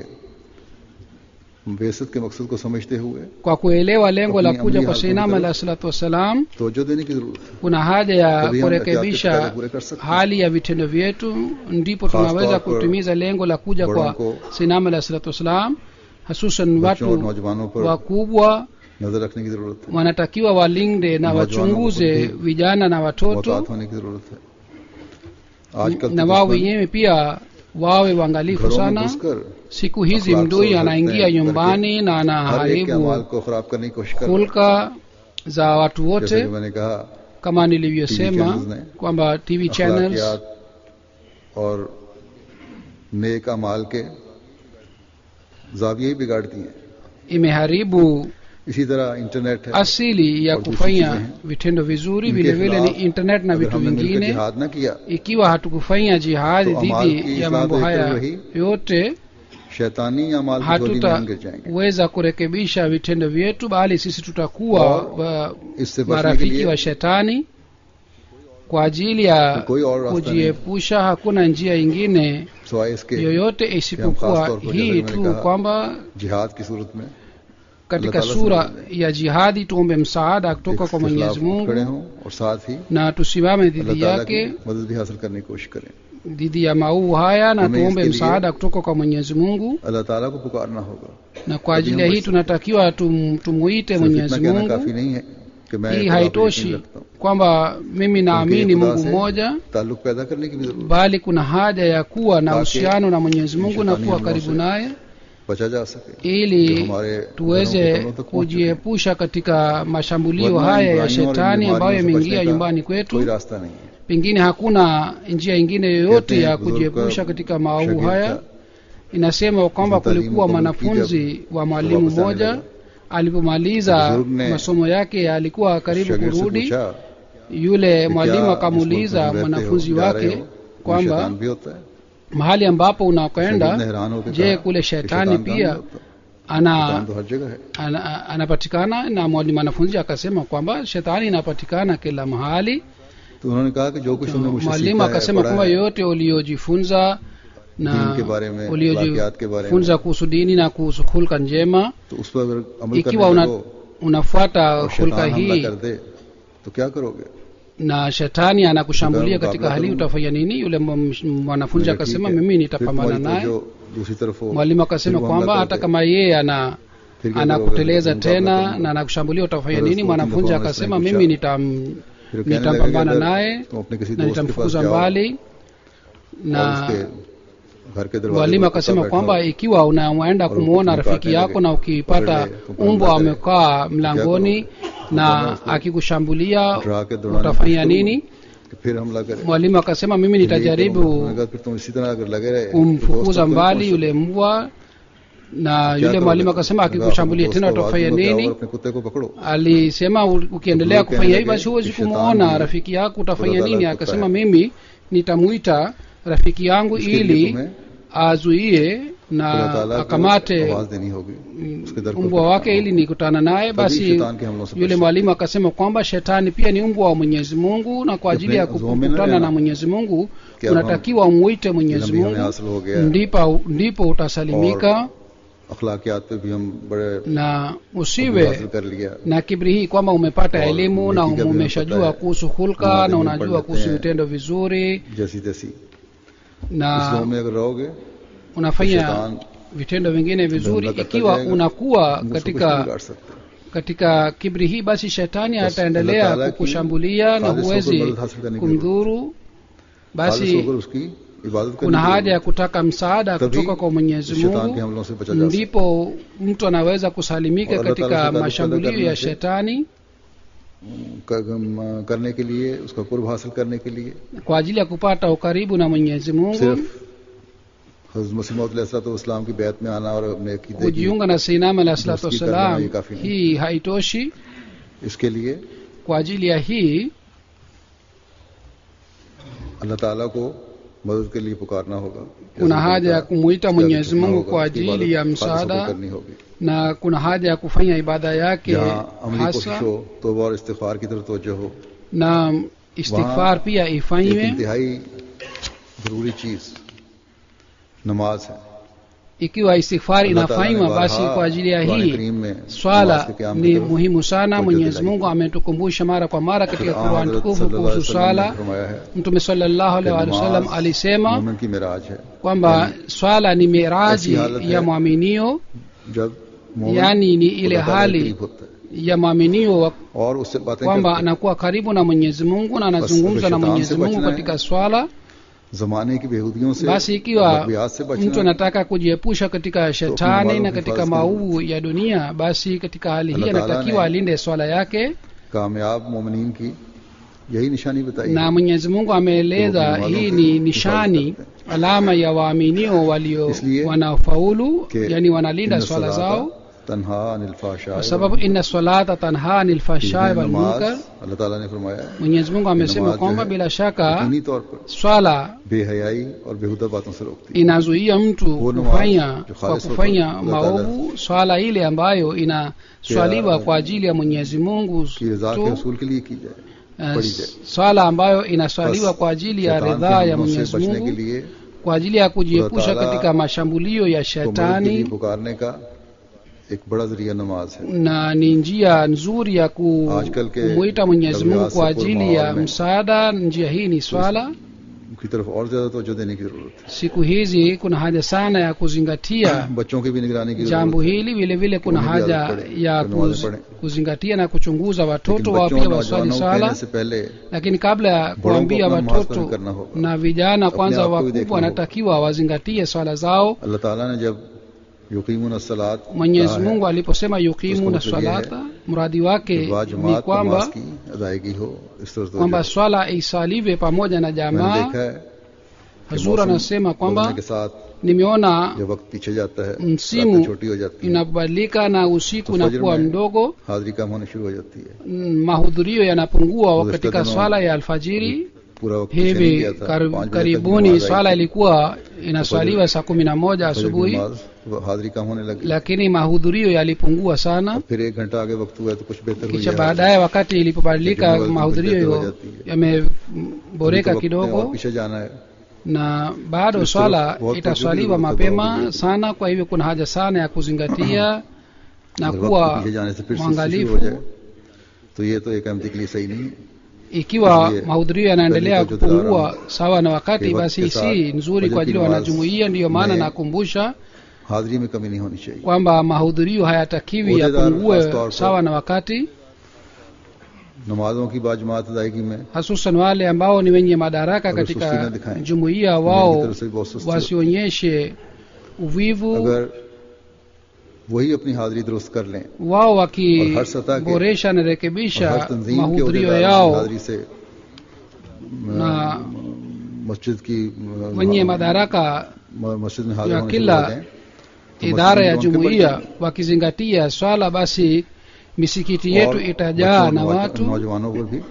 बेसत के मकसद को समझते हुए kwa kuelewa lengo la Apni kuja amri kwa halkon Sayyidina ki alayhi salatu wassalam तवज्जो देने की जरूरत है kuna haja ya Tabia kurekebisha ehtiyati पूरे कर सकते हैं। hali ya vitendo vyetu ndipo Khas tunaweza तौर पर kutimiza lengo la kuja बड़ों kwa को Sayyidina alayhi salatu wassalam hususan बच्चों और watu नौजवानों पर wakubwa नजर रखने की जरूरत है wanatakiwa walinde na Nojwano wachunguze ko khud vijana na watoto मोहतात होने की जरूरत है आजकल na तो wao दुश्मन wenyewe pia wawe waangalifu घरों में sana घुसकर siku hizi akhlaq mdui se anaingia ugharte hain nyumbani na हर एक के अमाल anaharibu को खराब करने की कोशिश कर रहा है। hulka za watu जैसे wote कि मैंने कहा kama nilivyosema channels ne kwamba tv channels अखलाकियात और नेक अमाल के जाविये ही बिगाड़ती हैं imeharibu इसी तरह इंटरनेट है asili ya और दूसरी kufanya चीजें हैं। vitendo vizuri इनके vile vile ni खिलाफ internet na अगर vitu हमने मिलकर vingine जिहाद न किया ikiwa hatukufanya jihadi तो अमाल की dhidi ya इस्लाह mambo तो एक haya तरफ रही, yote शैतानी अमाल की झोली में हम गिर जाएंगे hatutaweza kurekebisha vitendo vyetu bali sisi tutakuwa और wa- इससे बचने के marafiki लिए wa shetani kwa ajili ya कोई और रास्ता नहीं kujiepusha hakuna njia ingine सिवाय इसके yoyote खास isipokuwa तौर पर hii जैसे मैंने tu कहा, kwamba जिहाद की सूरत में katika Allah Ta'ala sura se ya jihadi tuombe msaada kutoka kwa इसके खिलाफ mwenyezi खड़े mungu हों और साथ ही na tusimame अल्लाह dhidi ताला की yake मदद भी हासिल करने की कोशिश करें dhidi ya maovu haya na Hame tuombe iske liye- msaada kutoka kwa mwenyezi mungu अल्लाह ताला को पुकारना होगा na kwa ajili ya hii tunatakiwa tum, tumuite सिर्फ mwenyezi इतना कहना mungu काफी नहीं है कि मैं hii खुदा पर यकीन haitoshi रखता हूं kwamba mimi naamini खुदा mungu से mmoja ताल्लुक पैदा करने की भी जरूरत bali kuna haja ya kuwa na Taaki uhusiano na mwenyezi mungu na shetani kuwa हमलों karibu से naye बचा जा सके जो ili हमारे घरों के tuweze कमरों तक पहुंच चुके हैं। kujiepusha katika mashambulio वरना haya ya इन बुराइयों और इन shetani ambayo बीमारियों से yameingia बचने का nyumbani कोई kwetu रास्ता नहीं है pengine hakuna njia ingine yoyote कहते ya हैं बुजुर्ग kujiepusha का katika maovu शागिर्द haya था, inasema kwamba Mtalimu kulikuwa kama mwanafunzi wa mwalimu वापस आने mmoja लगा। alipomaliza बुजुर्ग ने masomo yake alikuwa karibu शागिर्द से kurudi पूछा yule कि mwalimu क्या akamuuliza जिस मुल्क में तुम रहते mwanafunzi हो, जा रहे wake हो, कोई kwamba शैतान भी होता है mahali ambapo शागिर्द ने unakwenda हैरान होकर je कहा kule कि shetani शैतान कहाँ pia नहीं होता? ana शैतान तो हर जगह है ana- anapatikana na mwalimu mwanafunzi akasema kwamba shetani inapatikana kila mahali तो उन्होंने कहा कि जो कुछ तुमने मुझसे mwalimu सीखा है, akasema पढ़ा kwamba है, yoyote uliojifunza na दीन के बारे में अखलाकियात के बारे में uliojifunza kuhusu dini na kuhusu hulka njema तो उस पर अगर अमल ikiwa करने una, लगो unafuata और hulka शैतान हमला hii कर दे तो क्या करोगे na shetani anakushambulia Mkabala katika hali kama- utafanya nini yule m- m- mwanafunzi मैंने akasema ठीक है, mimi फिर nitapambana तुम्हारी naye तवज्जो दूसरी तरफ हो mwalimu akasema फिर वो kwamba हमला hata कर दे, kama yeye ana फिर क्या anakuteleza करोगे? tena मुकाबला na anakushambulia utafanya Sasa nini siku mwanafunzi tunapoona akasema Islam mimi nitam फिर कहने nitapambana लगे, naye अगर तुम अपने किसी na दोस्त के पास nitamfukuza जाओ mbali और na उसके घर के दरवाजे mwalimu पर कुत्ता akasema बैठा kwamba हो, ikiwa unaenda और kumwona ukimkata rafiki yako lege, na ukipata पकड़ ले, तो हमला umbwa करे, amekaa mlangoni करोगे? na तो उसको akikushambulia डरा के दौड़ाने की utafanya कोशिश nini करोगे, कि फिर हमला करे mwalimu akasema mimi फिर यही करोगे। nitajaribu उन्होंने कहा, फिर तुम इसी तरह अगर लगे रहे तो kumfukuza दोस्त तक mbali पहुंचो। yule mbwa na क्या yule करोगे? mwalimu akasema उन्होंने कहा, akikushambulia अपने tena दोस्त को आवाज utafanya दो, जाओ nini और अपने कुत्ते को पकड़ो alisema u- ukiendelea Ndio kufanya hivi कहने basi लगे huwezi कि shetani kumwona भी rafiki yako utafanya खुदा nini ताला akasema कुत्ता है। mimi nitamuita rafiki yangu इसके लिए ili तुम्हें azuie खुदा na ताला को akamate आवाज देनी होगी उसके दर पर mbwa खटखटाना wake ili होगा। nikutana naye तभी basi शैतान के हमलों से yule बच mwalimu akasema kwamba shetani pia ni mbwa wa mwenyezi mungu na kwa ajili ya अपने जोम में न kukutana रहना। na mwenyezi mungu क्या unatakiwa umuite mwenyezi इल्म भी हमें mungu हासिल हो गया है ndipo ndipo utasalimika अखलाकियात पे भी हम बड़े na अबूल usiwe हासिल कर लिया na kibri hii kwamba umepata और elimu na नेकी का भी हमें umeshajua पता है। kuhusu hulka नमाज़ें na भी unajua पढ़ लेते kuhusu हैं। vitendo vizuri जैसी तैसी इस na जोम में अगर रहोगे तो unafanya शैतान vitendo vingine vizuri धंधा करता ikiwa जाएगा, unakuwa मुझसे कुछ नहीं katika बिगाड़ सकते katika kibri hii basi shetani बस ataendelea अल्लाह ताला की kukushambulia na खालिस होकर huwezi मदद हासिल करने की kumdhuru खालिस basi होकर उसकी इबादत करनी kuna haja ya जरूरी kutaka msaada है। तभी kutoka kwa mwenyezi शैतान के mungu हमलों से बचा जा सकता ndipo mtu anaweza kusalimika और अल्लाह ताला katika से ताल्लुक mashambulio पैदा ya करने से- shetani है। क- करने के लिए उसका कुर्ब हासिल करने के लिए kwa ajili ya kupata ukaribu na mwenyezi mungu सिर्फ हजरत मसीह इस्लाम की बैत में आना और अपने अकीदे की kujiunga na seinam alahi salatu दोस्ती करना wassalam ये काफी नहीं। hii haitoshi इसके लिए kwa ajili ya hii अल्लाह ताला को मदद के लिए पुकारना होगा kuna जैसे haja ya उनका kumuita ख्याल mwenyezi रखना mungu होगा, kwa उसकी ajili ya इबादत खालिस होकर msaada करनी होगी na kuna haja ya kufanya ibada yake जहाँ अमली कोशिश hasa हो तोबा और इस्तिगफार की तरफ तवज्जो हो na istighfar pia एक ifanywe इंतहाई जरूरी चीज नमाज है ikiwa istighfar अल्लाह ताला ने inafanywa basi बारहा kwa ajili ya कुरान hii करीम में swala नमाज के क़याम की ni तरफ muhimu sana तवज्जो mwenyezi दिलाई। mungu ametukumbusha mara kwa mara katika फिर quran हज़रत tukufu सल्लल्लाहु अलैहि kuhusu वसल्लम ने swala फरमाया है mtume sallallahu कि alaihi wasallam नमाज alisema मोमिन की मिराज है kwamba swala ni miraji ऐसी हालत ya है mwaminio जब मोमिन yani ni ile खुदा ताला के hali करीब होता है ya mwaminio wa- और उससे बातें kwamba करता है anakuwa karibu na mwenyezi mungu na anazungumza na shetani mwenyezi se mungu bachna hai. katika swala जमाने की बेहूदियों से basi ikiwa मगवियात से बचना mtu anataka kujiepusha katika shetani मालों na की katika हिफाजत maovu ya dunia basi katika hali hii अल्लाह ताला anatakiwa ने alinde swala yake कामयाब मोमिनीन की यही निशानी बताई na है। mwenyezi mungu ameeleza Ndio, hii walo ni ki- nishani hifadhi alama ya waaminio walio Isliye, wanaofaulu ke yani wanalinda inna swala salata zao तनहा अनिल फाशा kwa sababu inna salata tanha anil fashai wal munkar अल्लाह ताला ने फरमाया mwenyezi mungu amesema नमाज जो kwamba है, bila shaka यकीनी तौर पर swala बेहयाई और बेहुदा बातों से रोकती है inazuia mtu Huo ni kufanya mawazo, kwa khalis kufanya wa Allah maovu swala ile ambayo inaswaliwa Kia- kwa ajili ya mwenyezi mungu कि रजा के tu रसूल के लिए की जाए eh, पढ़ी जाए swala ambayo inaswaliwa kwa ajili ya शैतान के ridhaa ya हमलों से mwenyezi बचने के mungu लिए kwa ajili ya kujiepusha Allah Taala katika mashambulio ya को मदद के लिए shetani पुकारने का एक बड़ा जरिया नमाज है na ni njia nzuri ya ku- आजकल के kumwita mwenyezi mungu लग्यात kwa से ajili ya माहौल में msaada njia hii ni swala की तरफ और ज्यादा तवज्जो देने की जरूरत siku hizi kuna haja sana ya kuzingatia है बच्चों की भी निगरानी की jambo जरूरत है hili vile vile kuna Kuhimiza haja wapade, ya kunawaza kuz, pade. kuzingatia na kuchunguza लेकिन watoto wao बच्चों pia और waswali नौजवानों को swala कहने से पहले lakini kabla ya kuambia अपना नमाज watoto भी करना होगा। na vijana kwanza आप को भी देखना wakubwa होगा। wanatakiwa wazingatie swala zao अल्लाह ताला ने जब युकीमुन सलात mwenyezi mungu aliposema yukimu na उसको मतलब ये है swalata mradi wake कि वाह ni जमात kwamba नमाज की अदायगी हो इस तरह से kwamba swala isaliwe pamoja na मैंने jamaa देखा है कि hazur मौसम anasema बदलने kwamba के साथ nimeona जब वक्त पीछे जाता है msimu रातें छोटी हो जाती है inabadilika na usiku तो unakuwa फजर में mdogo हाजिरी कम होनी शुरू हो जाती है mm, mahudhurio yanapungua Kuzishika katika tano. swala ya alfajiri पूरा वक्त पीछे नहीं hivi गया था kar, पाँच बजे तक karibuni नमाज आई swala थी। ilikuwa inaswaliwa saa kumi na moja फजर की asubuhi नमाज, वो हाजिरी कम होने लगी lakini mahudhurio yalipungua sana फिर एक घंटा आगे वक्त हुआ तो कुछ बेहतर हुई kisha है। baadaye wakati ilipobadilika Lakini mahudhurio wakati hiyo जाती है। yameboreka अभी तो वक्त में और kidogo पीछे जाना है na bado Kristo, swala बहुत itaswaliwa तवज्जो की mapema जरूरत है। sana kwa hivyo kuna haja sana ya kuzingatia na अगर वक्त के kuwa पीछे जाने से फिर से शुरू हो mwangalifu जाए तो ये तो एक अहमदी के लिए सही नहीं है ikiwa Ndiye. mahudhurio yanaendelea Dalili kwa kupungua judara. sawa na wakati Ke basi wakti ke si sath nzuri kwa fajr ajili ya ki namaz wanajumuia ndiyo maana में nakumbusha हाजिरी में कमी नहीं होनी चाहिए kwamba mahudhurio hayatakiwi Uhdedar khas yapungue taur par. sawa na wakati नमाजों की बाजमात अदायगी में hasusan wale ambao ni wenye madaraka Agar susti katika na dikhaye. jumuiya मेरी wao तरफ से भी बहुत सुस्ती होती wasionyeshe uvivu है। अगर वही अपनी हाजिरी दुरुस्त कर लें wao और हर सतह के- wakiboresha na और हर rekebisha तंजीम के mahudhurio उहदेदार yao की हाजिरी से na मस्जिद की अ, wenye madaraka म- मस्जिद में हाजिर ya होने शुरू kila हो जाएं, तो idara ya मस्जिद में उनके jumuiya बच्चे- wakizingatia swala basi misikiti yetu और itajaa बच्चों na और watu नौजवानों पर भी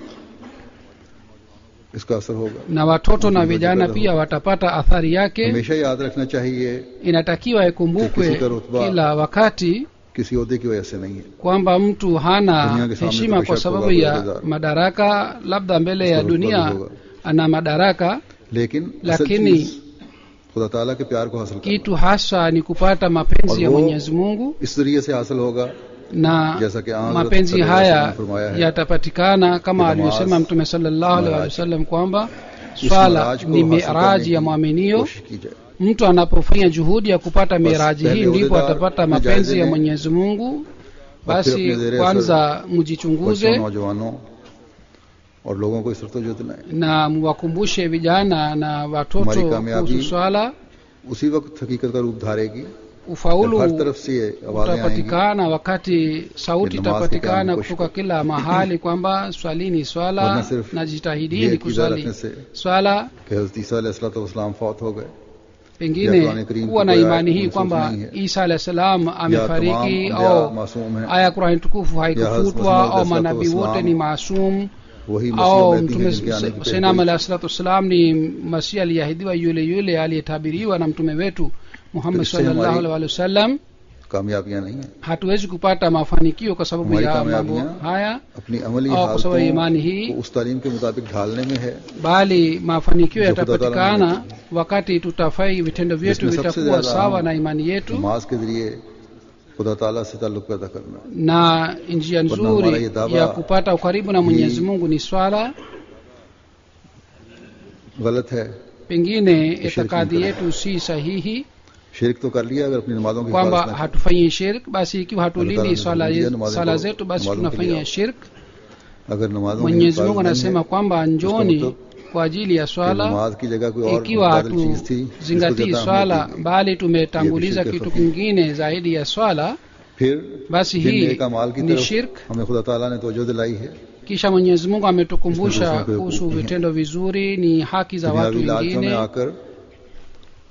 इसका असर होगा na watoto na Mtu vijana mmoja pia watapata athari yake हमेशा याद रखना चाहिए inatakiwa Kisi ikumbukwe ka rutba- kila wakati किसी अहदे की वजह से नहीं है kwamba mtu hana Dunia ke samne heshima to kwa beshak sababu hoga ya guruhedar. madaraka labda mbele ya Uska rutba dunia भी होगा। ana madaraka लेकिन असल lakini चीज खुदा ताला के प्यार को हासिल करना kitu hasa ni kupata mapenzi ya और वो mwenyezi mungu इस जरिए से हासिल होगा na जैसा कि आन mapenzi हजरत haya सल्लल्लाहु अलैहि वसल्लम ने फरमाया है yatapatikana kama Ki alivyosema namaz, mtume sallallahu alaihi miraj. wasallam kwamba इस swala मिराज को ni हासिल miraji करने ya की mwaminio कोशिश की जाए mtu anapofanya juhudi ya kupata miraji pehle hii ndipo uhdedar atapata अपने mapenzi जायजे ya लें mwenyezi mungu और फिर basi अपने ज़ेरे kwanza बच्चों mjichunguze नौजवानों और लोगों को इस तरफ तवज्जो दिलाएं na mwakumbushe vijana na हमारी watoto कामयाबी kuhusu swala उसी वक्त हकीकत का रूप धारेगी जब ufaulu हर तरफ से ये आवाजें आएंगी utapatikana wakati sauti Ni namaz itapatikana ki kutoka kila mahali kwamba swalini वरना swala सिर्फ na ये jitahidini अकीदा kuswali रखने से swala कि हजरत ईसा अलैहिस्सलाम फौत हो गए pengine Qur'an Karim kuwa na kwa imani hii mansukhh kwamba nahi hai. isa alah salam या amefariki तमाम au अंबिया मासूम हैं aya qurani tukufu haikufutwa Hazrat au Muhammad manabii wote Islam ni maasum वही au मसीह mtume जिनके आने की senam पेशगोई alahi salatu wassalam ni masihi aliyeahidiwa yule yule aliyetabiriwa na mtume wetu muhammad Kristo sallallahu hamaरी- alaihi wasallam कामयाबियां नहीं है hatuwezi kupata mafanikio kwa sababu हमारी ya mambo कामयाबियां haya अपनी अमली और kwa sababu ya imani hii हालतों को उस तालीम के मुताबिक ढालने में है bali mafanikio जो खुदा ताला yatapatikana wakati tutafai vitendo vyetu जिसमें सबसे vitakuwa ज्यादा sawa अहम na imani yetu नमाज के जरिए खुदा ताला से ताल्लुक पैदा करना na njia Wala hii nzuri dawa ya kupata ukaribu na mwenyezi hii- mungu ni swala गलत है pengine Shirki itikadi mkubwa. yetu si sahihi शिरक तो कर लिया अगर अपनी नमाजों की kwamba हिफाजत न की। hatufanyi shirk basi ikiwa Allah hatulindi Ta'ala swala, ametuambia namazi swala kwa- zetu basi namazi tunafanya kwa- shirk अगर नमाजों की mwenyezi हिफाजत mungu नहीं anasema है, kwamba njoni मतलब kwa ajili ya कि swala नमाज की जगह कोई और ikiwa मुतबादिल चीज थी जिसको hatuzingatii ज्यादा swala अहमियत दी गई। bali tumetanguliza Ye bishirk kitu khafi. kingine zaidi ya swala फिर basi जिन hii नेक अमाल की ni तरफ shirk हमें खुदा ताला ने तवज्जो दिलाई है kisha mwenyezi mungu ametukumbusha Isme kuhusu hukuki hai. vitendo vizuri ni haki za watu दुनियावी लालचों में wengine आकर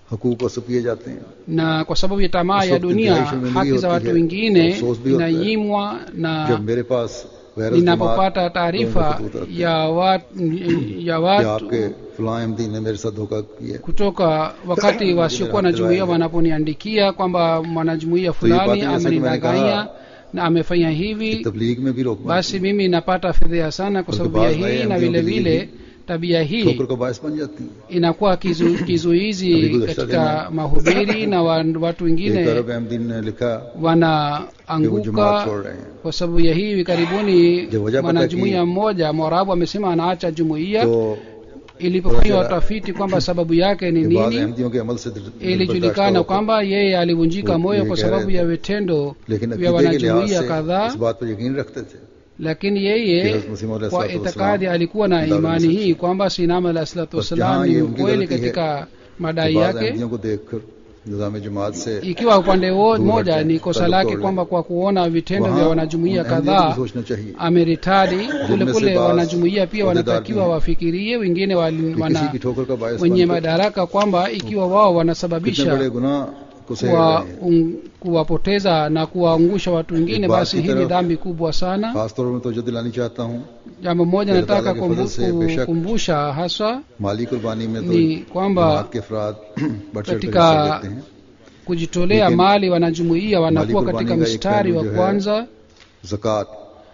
हकूक वसब किए जाते हैं na kwa sababu ya tamaa Uso ya dunia kidhaifu imeingia haki za होती watu है, wengine अफसोस भी होता है। inanyimwa na जब मेरे पास गैर ninapopata taarifa ya watu, ya कि watu आपके फलां अहमदी ने मेरे साथ धोखा किया kutoka wakati wasiokuwa na jumuiya wanaponiandikia kwamba mwanajumuiya fulani baadhi ya siku amenidanganya na amefanya कि hivi तबलीग में भी रोक basi mimi napata fedheha sana kwa Kwa sababu ya sababu hii baadhi na ya vile ndio vile tabia hii ठोकर का बायस बन जाती है inakuwa kizu, kizuizi Abigu Dashta katika Dina. mahubiri na wa, watu एक wengine अरब अहमदी ने लिखा कि वो wanaanguka जमात छोड़ रहे हैं kwa sababu ya hii hivi karibuni Je, wajapata mwanajumuiya ki- mmoja mwarabu amesema anaacha jumuiya तो ilipofanywa Wajara- utafiti kwamba sababu yake ni कि बाद nini अहमदियों के अमल से दिल- दिल ilijulikana बर्दाश्त होकर- kwamba yeye alivunjika वो moyo ये kwa कह sababu रहे ya थे। vitendo लेकिन vya अकीदे के लिहाज wanajumuiya से kadhaa इस बात पर यकीन रखते थे lakini कि yeye हज़रत मसीह मौला kwa सल्लल्लाहु अलैहि itikadi वसल्लम alikuwa na दारुल imani मसीह hii kwamba sinama alah salatu बस wassalam जहाँ ni ये उनकी mkweli गलती है katika madai कि बाद yake अहमदियों को देखकर निजाम जमात से ikiwa upande wo- Dua moja yake, ni kosa taluq lake tawle. kwamba kwa kuona vitendo vya वहाँ wanajumuiya उन अहमदियों को भी kadhaa सोचना चाहिए ameritadi kule से kule बाज़ wanajumuiya pia अहदेदार wanatakiwa भी हैं। wafikirie wengine wali- कि किसी wana की ठोकर का बायस wenye बनकर madaraka kwamba ikiwa wao कितने wanasababisha बड़े गुनाह को सह kuwa, रहे हैं un, kuwapoteza na kuwaangusha watu wengine Ni baadhi basi hii ni taraf- dhambi kubwa sana खासतौर में तोजह दिलानी चाहता हूँ jambo moja Allah nataka Ta'ala के kumbu- फजल से बेशक kukumbusha haswa माली कुर्बानी में तो ni kwamba जमात के अफराद बढ़ चढ़ कर katika हिस्सा लेते हैं kujitolea Lakini- mali wanajumuiya wanakuwa Mali katika kurbani ka ek mstari wa pehlu jo hai, kwanza जक़ात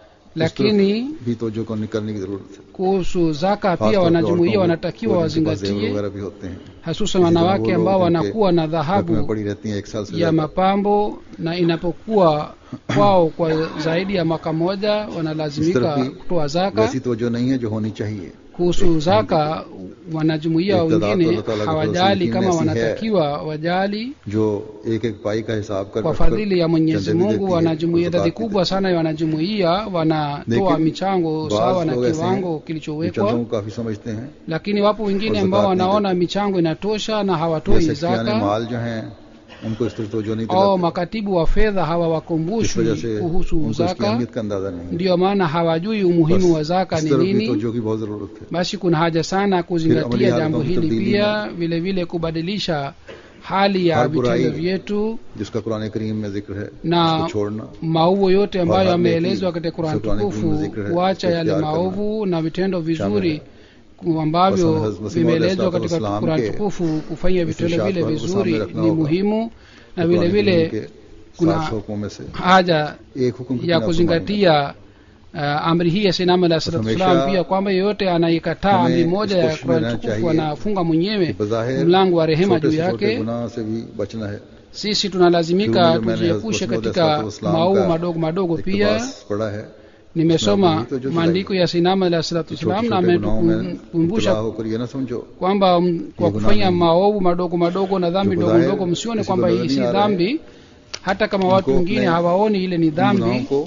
lakini भी तोजह को करने की जरूरत है kuhusu zaka खासतौर pia पे wanajumuiya औरतों को, wanatakiwa कोई जिनके पास जेवर wazingatie वगैरह भी होते हैं hasusan इसी तरह wanawake वो ambao लोग जिनके wanakuwa na रख में dhahabu पड़ी रहती हैं एक साल से ya ज्यादा mapambo na inapokuwa kwao kwa zaidi ya mwaka moja इस wanalazimika तरफ भी kutoa zaka वैसी तोजह नहीं है जो होनी चाहिए kuhusu zaka wanajumuiya Iktidar wengine Allah Ta'ala ka hawajali fadhili kama ऐसी है wanatakiwa wajali जो एक एक पाई का हिसाब कर kwa रखकर fadhili ya mwenyezi चंदे भी mungu देती है, wanajumuiya ज़कात idadi भी kubwa sana ya wanajumuiya wanatoa Lekin, michango बाज़ sawa na लोग ऐसे kiwango हैं, जो kilichowekwa चंदों को काफी समझते हैं lakini wapo wengine और ambao ज़कात नहीं wanaona michango inatosha na hawatoi जैसे खियाने zaka माल जो हैं उनको इस तरह तोजह नहीं au दिलाते makatibu wa fedha इस hawawakumbushwi वजह से kuhusu उनको इसकी zaka अहमियत का अंदाजा नहीं है ndiyo maana hawajui umuhimu wa बस zaka इस ni तरफ भी nini तोजह की बहुत जरूरत है basi kuna haja sana amali kuzingatia hayo jambo kwa hili tabdili pia vile vile kubadilisha hali ya हर vitendo बुराई vyetu जिसका कुरान करीम में जिक्र है Na उसको छोड़ना maovu yote ambayo Wahad yameelezwa Neki, katika Qur'an Qur'an tukufu Karim zikr hai, kuacha usko yale ikhtiyar maovu na vitendo vizuri hai. ku- ambavyo Basi Hazrat Masih vimeelezwa Maud katika Islam Qur'an ke tukufu kufanya vitendo इस्तिशाद vile को हमको vizuri सामने रखना ni होगा। muhimu na तो vile कुरान vile करीम के kuna सात हुक्मों में से haja एक हुक्म की ya बिना kuzingatia uh, amri hii ya sinama la salatu Hamisha wasalam pia kwamba yeyote anayekataa हमें amri moja इस ya कोशिश में Qur'an रहना tukufu चाहिए anafunga कि mwenyewe बज़ाहिर mlango wa rehema छोटे juu से छोटे yake गुनाह से भी बचना है sisi tunalazimika Kiume मैंने tujiepushe Hazrat katika Masih Maud maovu का madogo madogo pia इक़्तिबास पढ़ा है nimesoma Nabii, to maandiko ya sinama la salatu कि छोटे wasalam na छोटे गुनाहों में मुबतला ametukumbusha होकर ये ना समझो kwamba m- kwa Ye kufanya gunahi. maovu madogo madogo na dhambi जो ndogo खुदा है, ndogo msione किसी kwamba को hii नजर si नहीं आ रहा है। dhambi hata kama watu उनको wengine अपने hawaoni ile ni इन गुनाहों dhambi को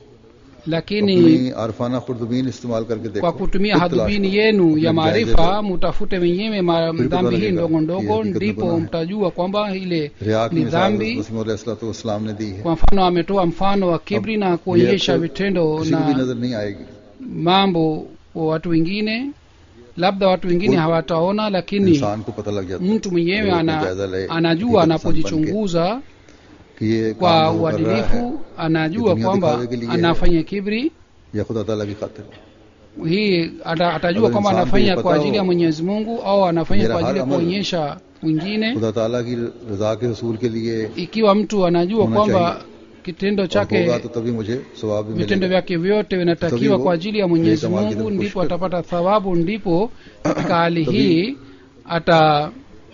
lakini अपनी आरफाना खुर्दबीन इस्तेमाल करके देखो kwa kutumia खुद तलाश hadhubini करो। yenu अपने ya जायजे maarifa mutafute wenyewe ma- फिर पता dhambi hii लगेगा ndogo कि ndogo हकीकत में ndipo गुनाह है। mtajua kwamba ile रिया की ni मिसाल dhambi वसीम ने दी है kwa mfano ametoa mfano wa kibri na kuonyesha ये अक्सर vitendo किसी को भी na नजर नहीं आएगी mambo kwa watu wengine labda watu wengine Kul- hawataona lakini इंसान को पता लग जाता है mtu mwenyewe वो ana, अपना जायजा ले, anajua हकीकत इंसान बन के, anapojichunguza कि ये kwa काम जो वो कर रहा है uadilifu anajua dunia kwamba दिखावे के लिए है। anafanya kibri या खुदा ताला की खातिर hii ata, atajua Agar kwamba insan को anafanya ये kwa पता ajili ya हो, mwenyezi mungu au anafanya मेरा kwa ajili ya हर अमल kuonyesha wengine खुदा ताला की रजा के हसूल के लिए ikiwa mtu anajua होना kwamba kitendo और chake होगा तो तभी मुझे सवाब भी vitendo मिलेगा vyake vyote vinatakiwa Tabii kwa ajili ya mwenyezi ये कमाल की mungu तरफ ndipo कोशिश atapata thawabu ndipo katika hali Tabii hii ata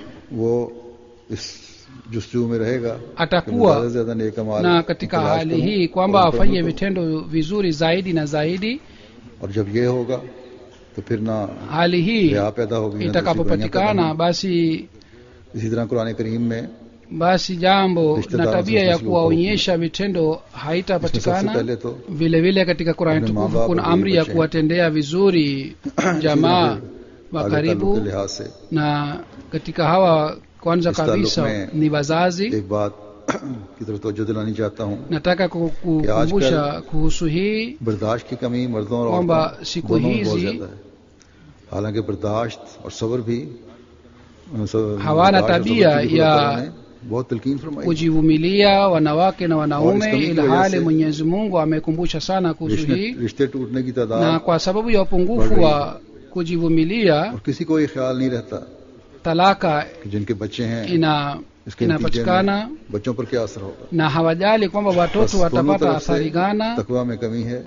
वो इस जुस्तजू में रहेगा कि atakuwa ज्यादा से ज्यादा नेक अमाल na katika तलाश hali करूं hii kwamba और afanye करूं तो- vitendo vizuri zaidi na zaidi और जब ये होगा तो फिर ना hali hii रिया पैदा होगी ना दूसरी बुराइयां पैदा itakapopatikana होंगी। basi इसी तरह कुरान करीम में basi jambo Rishtadar na tabia ya sisi kuwaonyesha vitendo इसमें सबसे haitapatikana पहले तो vile vile katika Qur'ani Apne tukufu maa-baap kuna और amri ya बच्चे हैं। kuwatendea vizuri jamaa wa आगे ताल्लुक के karibu लिहाज से na katika hawa kwanza इस ताल्लुक kabisa में ni wazazi एक बात की तरफ तवज्जो दिलानी चाहता हूँ nataka ku- kukumbusha kuhusu hii बर्दाश्त की कमी मर्दों और kwamba औरतों siku दोनों में बहुत hizi ज्यादा है हालांकि बर्दाश्त और सब्र भी सब- hawana दाश और tabia समझ की ya खुदा ताला ने बहुत तलकीन फरमाई kujivumilia wanawake na wanaume और इसका भी ilhali वजह से- mwenyezi mungu amekumbusha sana kuhusu रिश्ते hii रिश्ते टूटने की na तादाद kwa sababu ya upungufu बढ़ wa kujivumilia और किसी को ये ख्याल नहीं रहता talaka कि जिनके बच्चे हैं ina इसके नतीजे inapatikana में बच्चों पर क्या असर होगा na hawajali kwamba बस watoto दोनों watapata तरफ से athari gana तकवा में कमी है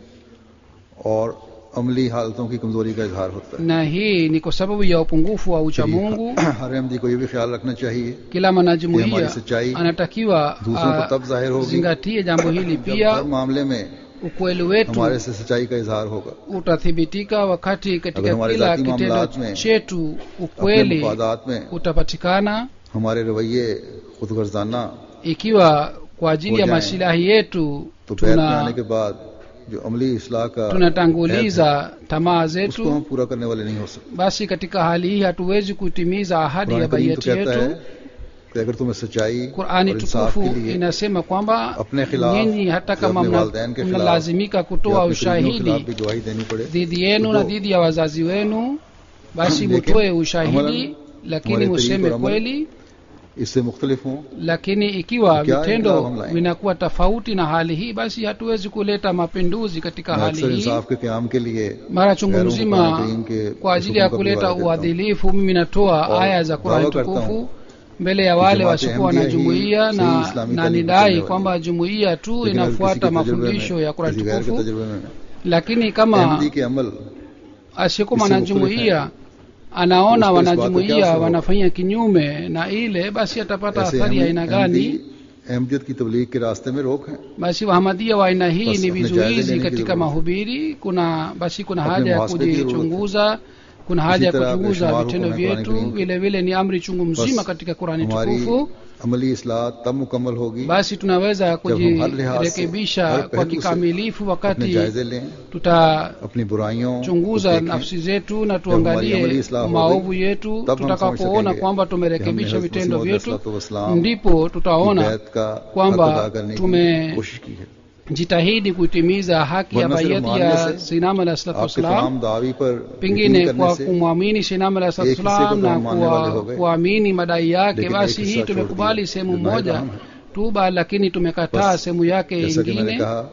और अमली हालतों की कमजोरी का इजहार होता है na hii ni kwa sababu ya upungufu wa ucha mungu हर अहमदी को ये भी ख्याल रखना चाहिए kila ये हमारी mwanajumuiya सच्चाई anatakiwa दूसरों को तब जाहिर होगी zingatie jambo hili जब pia हर मामले में ukweli wetu हमारे से सच्चाई का इजहार होगा utathibitika wakati katika अगर हमारे kila जाती kitendo मामलात में chetu अपने ukweli मुफादात में utapatikana हमारे रवैये खुदगर्जाना ikiwa kwa ajili ya हो जाएं, masilahi yetu तो बैत में आने tuna के बाद जो अमली इसलाह का हैत है, tunatanguliza tamaa उसको zetu हम पूरा करने वाले नहीं हो सकते basi katika hali hii hatuwezi kutimiza ahadi ya Quran करीम तो baiyati कहता है yetu कि अगर तुम्हें सच्चाई qurani और इंसाफ tukufu के लिए inasema kwamba अपने खिलाफ nyinyi hata या kama अपने mna- वालदैन के खिलाफ mnalazimika या kutoa अपने करीबियों के खिलाफ ushahidi भी गवाही देनी पड़े dhidi yenu तो na दो। dhidi ya wazazi wenu basi लेकिन mutoe ushahidi अमलन, lakini हमारे museme तरीक़ और अमल kweli इससे मुख्तलिफ हों lakini ikiwa क्या vitendo इनकलाब हम लाएंगे? vinakuwa tofauti na hali hii basi hatuwezi kuleta mapinduzi katika मैं hali अक्सर hii इंसाफ के क्याम के लिए mara chungu गैरों को mzima कुरान करीम के kwa ajili ya हुक्म का भी kuleta वादा करता हूं। uadilifu mimi natoa और aya za Qur'ani दावा करता tukufu हूं mbele ya wale जमात wasiokuwa na अहमदिया ही jumuiya सही na, इस्लामी na तालीम nidai को kwamba jumuiya tu लेकिन अगर किसी inafuata के तजुर्बे mafundisho में ya Qur'ani किसी गैर के tukufu तजुर्बे में lakini kama अहमदी के अमल asiyekuwa इससे mwanajumuiya मुख्तलिफ anaona उसको इस बात का क्या wanajumuiya असर होगा? wanafanya kinyume na ile basi atapata ऐसे athari ya Ahmadi aina gani Ahmadiyyat की तबलीग के रास्ते में रोक है basi wahamadia wa aina hii Basi ni अपने जायजे vizuizi लेने की katika जरूरत है। mahubiri kuna basi kuna अपने haja ya मुहासबे की जरूरत है। kujichunguza kuna haja ya तरह kuchunguza बेशुमार vitendo हुक्म है कुरान vyetu करीम के। vile vile ni amri chungu mzima बस katika qurani हमारी tukufu अमली इसलाह तब मुकम्मल होगी basi tunaweza जब हम हर लिहाज से kujirekebisha हर kwa पहलू से kikamilifu अपने wakati जायजे लें tuta अपनी बुराइयों को chunguza देखें, nafsi zetu na हमारी अमली tuangalie इस्लाह हो maovu गई, yetu तब हम समझ tutakapoona सकेंगे kwamba कि tumerekebisha हमने vitendo हज़रत vyetu मसीह अलैहिस्सलाम ndipo की tutaona बैत का kwamba हक अदा करने की tume- कोशिश की है jitahidi kuitimiza haki ya वरना सिर्फ baiyati मानने ya से sinam alah salatu आपके wassalam तमाम दावी पर pengine यकीन kwa करने से kumwamini sinam alah salatu एक हिस्से को wassalam तो na हम मानने वाले हो kuwa- गए kuamini madai yake लेकिन basi एक hii हिस्सा छोड़ tumekubali दिया, sehemu जो moja नाहिदाम है। tu ba lakini tumekataa बस, sehemu yake जैसा कि मैंने ingine कहा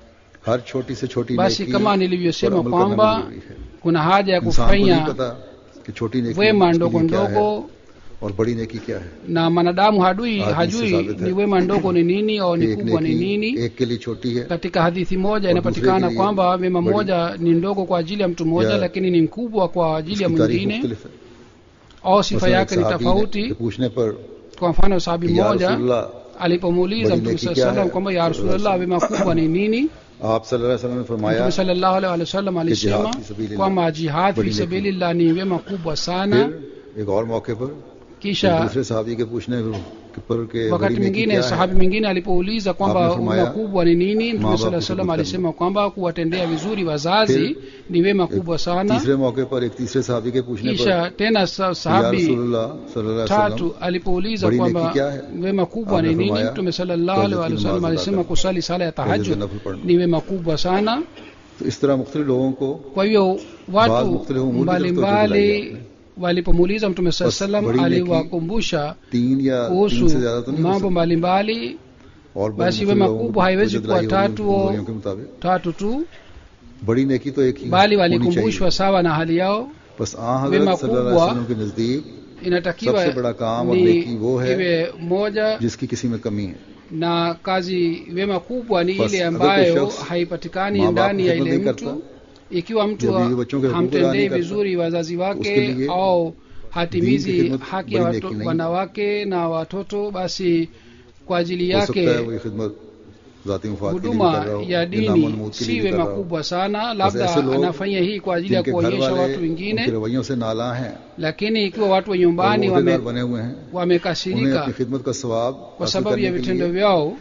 हर छोटी से छोटी basi नेकी kama पर nilivyosema अमल करना kwamba भी जरूरी है kuna haja ya इंसान को नहीं kufanya पता कि छोटी नेकी wema उसके ndogo लिए क्या है ndogo और बड़ी नेकी क्या है na mwanadamu hadui Hadithi hajui sabit hai. ni wema ndogo ni nini au ni कि एक kubwa ni नेकी nini एक के लिए छोटी है katika hadithi moja और inapatikana दूसरे के लिए kwamba wema बड़ी। moja ni ndogo kwa ajili ya mtu mmoja या lakini ni mkubwa kwa ajili ya उसकी तारीफ mwingine मुख्तलिफ है au sifa मसलन एक yake ni सहाबी ने tofauti के पूछने पर kwa mfano sahabi कि या mmoja रसूलल्लाह alipomuuliza बड़ी mtume नेकी saa क्या salam है? kwamba ya rasulllah wema kubwa ni nini आप सल्लल्लाहु अलैहि वसल्लम ने फरमाया mtume sallallahu alaihi wasallam alisema jihad fi sabilillah. kwamba jihad fi बड़ी नेकी। sabilillah ni wema kubwa sana फिर एक और मौके पर एक kisha दूसरे साहबी के पूछने पर के wakati बड़ी नेकी mwingine क्या sahabi है mwingine alipouliza kwamba आपने फरमाया, wema kubwa ni nini mtume माँ saa बाप की salam खिदमत alisema kwamba kuwatendea vizuri wazazi ni wema kubwa sana तीसरे मौके पर एक तीसरे साहबी के पूछने पर kisha tena sa- या sahabi रसूलुल्लाह सल्लल्लाहु अलैहि tatu वसल्लम alipouliza बड़ी kwamba नेकी क्या है? wema kubwa ni आपने nini फरमाया, mtume sallallahu alaihi तहज्जुद की wasallam नमाज अदा alisema करना। kusali sala ya तहज्जुद tahajjud नफल पढ़ना। ni wema kubwa sana तो इस तरह मुख्तलिफ लोगों को kwa hiyo बाज watu मुख्तलिफ उमूर की तरफ तवज्जो दिलाई mbalimbali आपने। walipomuuliza mtume saa बस salam बड़ी नेकी aliwakumbusha तीन या तीन kuhusu से ज्यादा तो नहीं हो mambo सकती। mbalimbali और बड़ी basi मुख्तलिफ wema लोगों को kubwa haiwezi तवज्जो kuwa दिलाई होगी tatu उनकी au- कमजोरियों के मुताबिक tatu tu बड़ी नेकी तो एक ही bali होनी walikumbushwa चाहिए sawa na hali yao बस आ wema हजरत सल्लल्लाहु अलैहि kubwa वसल्लम के नजदीक inatakiwa सबसे बड़ा काम और ni नेकी वो है iwe moja जिसकी किसी में कमी है na kazi wema kubwa ni Bas, ile agar ambayo कोई शख्स haipatikani माँ बाप ndani की ya खिदमत ile नहीं करता, mtu ikiwa mtu या बीवी बच्चों के हुकूक अदा hamtendei नहीं करता, vizuri wazazi उसके wake लिए au दीन hatimizi की खिदमत haki ya बड़ी watu, नेकी नहीं। wanawake na watoto basi kwa ajili हो सकता है yake वो ये खिदमत जाती मुफाद के लिए भी huduma कर रहा हो ya या dini नामनमूद के si लिए भी कर wema रहा हो kubwa sana बस labda ऐसे लोग anafanya hii kwa ajili ya जिनके घर kuonyesha वाले watu उनके wengine रवैयों से नाला हैं lakini ikiwa watu wa और nyumbani वो wame, अहदेदार बने हुए हैं उन्हें wamekasirika अपनी खिदमत का सवाब kwa हासिल sababu ya करने के vitendo लिए vyao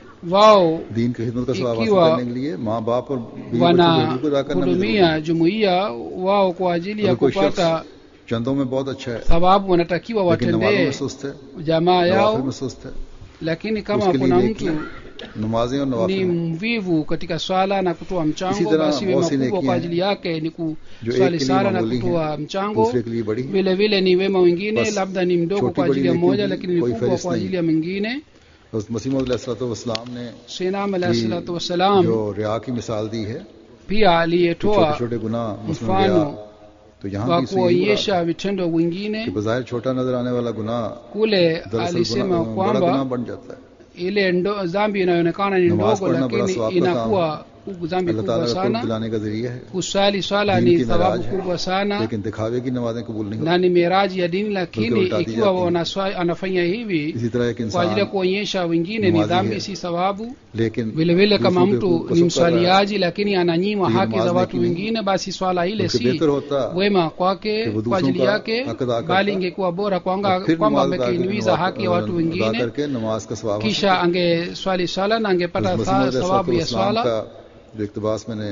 wao दीन की खिदमत का सवाब हासिल ikiwa करने के लिए माँ बाप और बीवी बच्चों को हुकूक अदा करना भी जरूरी है। wanahudumia jumuiya wao kwa ajili ya अगर कोई kupata शख्स चंदों में बहुत अच्छा है thawabu wanatakiwa लेकिन नमाजों watendee में सुस्त है jamaa नवाफिल yao में सुस्त है lakini kama उसके लिए kuna नेकी mtu नमाजें और ni नवाफिल mvivu katika swala na kutoa इसी mchango तरह basi wema बहुत सी kubwa नेकियां kwa हैं ajili yake ni जो एक kuswali के लिए sala na मामूली kutoa हैं mchango दूसरे के लिए बड़ी हैं vile vile ni wema wengine बस labda ni mdogo छोटी kwa बड़ी ajili ya नेकियों mmoja की lakini ni कोई mkubwa फहरिस्त kwa नहीं ajili ya mwingine बस मसीम वसलाम ने sinam alahi कि salatu wassalam जो रिया की मिसाल दी है pia कि aliyetoa छोटे छोटे गुनाह मुस्लिम mfano रिया तो यहाँ wa भी इससे यही kuonyesha vitendo कि wengine बजाय छोटा नजर आने वाला गुनाह kule दरअसल alisema गुनाह- बड़ा गुनाह kwamba बन जाता है ile ndo, dhambi inayoonekana ni नमाज ndogo पढ़ना बड़ा lakini सवाब का inakuwa dhambi अल्लाह kubwa ताला का कुर्ब sana दिलाने का जरिया है kusali swala दीन ni की thawabu मेराज है kubwa sana लेकिन दिखावे की नमाजें कबूल नहीं होती na ni miraji ya dini lakini Bल्कि उल्टा दी ikiwa जाती है। wanaswa- anafanya hivi इसी तरह एक kwa ajili ya इंसान kuonyesha wengine ni नमाजी dhambi है। si thawabu लेकिन vile vile kama दूसरों के mtu हुकूक को ni सब कर रहा है, mswaliaji lakini ananyima Hii haki za namazi watu ni- wengine basi swala ile बल्कि si बेहतर होता wema kwake कि वो kwa ajili दूसरों का yake हक अदा करता, bali ingekuwa bora kwanga और फिर kwamba नमाज अदा करके amekiingiza नमाज- haki ya watu अदा wengine करके नमाज का सवाब हासिल kisha angeswali swala na angepata हज़रत tha- मसीह thawabu ya इस्लाम swala का जो इकतबास मैंने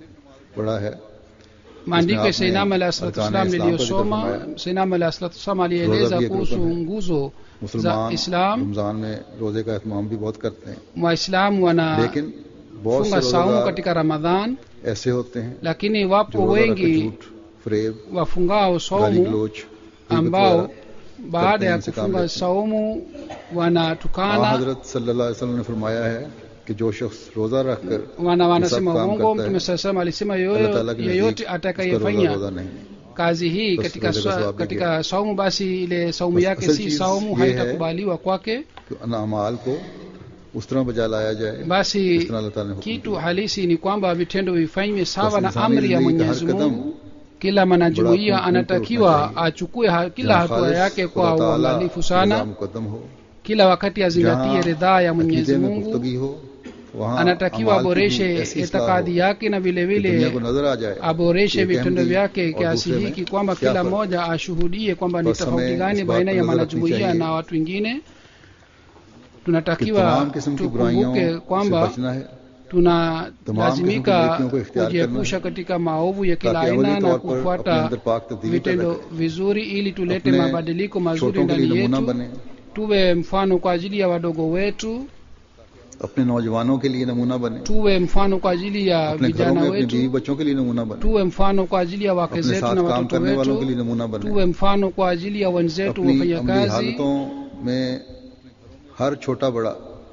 पढ़ा है maandiko ya आपने seinam alah salatu arkan wassalam Islam का जिक्र niliyosoma फरमाया। seinam alah salatu wassalam alieleza भी एक kuhusu रुकन है। nguzo za मुसलमान islam रमजान में रोजे का एहतमाम भी बहुत करते हैं waislamu wanafunga लेकिन बहुत से saumu रोजेदार katika ramadhan ऐसे होते हैं lakini जो wapo रोजा रख के wengi झूठ फरेब wafungao गाली saumu गलोच ambao baada ya इनसे काम kufunga लेते हैं। saumu wanatukana हजरत सल्लल्लाहु अलैहि वसल्लम ने फरमाया है कि जो शख्स रोजा रखकर wana ये सब wanasema काम uongo करता है, mtume saa salam alisema अल्लाह ताला yoyo- के yeyote नजदीक उसका रोजा atakayefanya रोजा नहीं kazi hii बस katika, रोजे का swa- सवाब भी katika saumu basi ile saumu बस yake असल si चीज saumu ये है haitakubaliwa kwake कि अन अमाल को उस तरह बजा लाया जाए basi जिस तरह अल्लाह ताला ने हुक्म kitu किया। halisi ni kwamba vitendo vifanywe sawa बस na इंसानी amri ya जिंदगी का हर mwenyezi कदम mungu kila mwanajumuia बड़ा खूब anatakiwa उठना achukue ha, kila जहाँ hatua खालिस yake kwa खुदा ताला uangalifu रजा sana मुकद्दम हो kila wakati azingatie जहाँ ridhaa ya mwenyezi अकीदे में mungu पुख्तगी हो वहाँ anatakiwa अमाल की भी aboreshe ऐसी इस्लाह itikadi हो yake na vile कि दुनिया को vile नजर आ जाए aboreshe कि vitendo अहमदी vyake और kiasi दूसरे में hiki kwamba क्या kila फर्क है। mmoja ashuhudie kwamba ni बस हमें tofauti gani इस बात baina पर ya नजर रखनी mwanajumuia चाहिए na watu wengine कि tunatakiwa तमाम किस्म की बुराइयों tukumbuke से kwamba बचना है tunalazimika किस्म की नेकियों को इख्तियार kujiepusha katika maovu ya kila ताकि aina अवली na तौर पर अपने kufuata अंदर पाक तब्दीली पैदा vitendo करें vizuri ili tulete अपने mabadiliko mazuri छोटों के लिए ndani नमूना yetu बने tuwe mfano kwa ajili ya wadogo wetu अपने नौजवानों के लिए नमूना बने tuwe mfano kwa ajili ya अपने घरों vijana में अपनी बीवी wetu बच्चों के लिए नमूना बने tuwe mfano kwa ajili ya wake अपने zetu साथ na काम watoto करने वालों के wetu लिए नमूना बने tuwe mfano kwa ajili ya wenzetu अपनी अमली wafanyakazi हालतों में हर छोटा बड़ा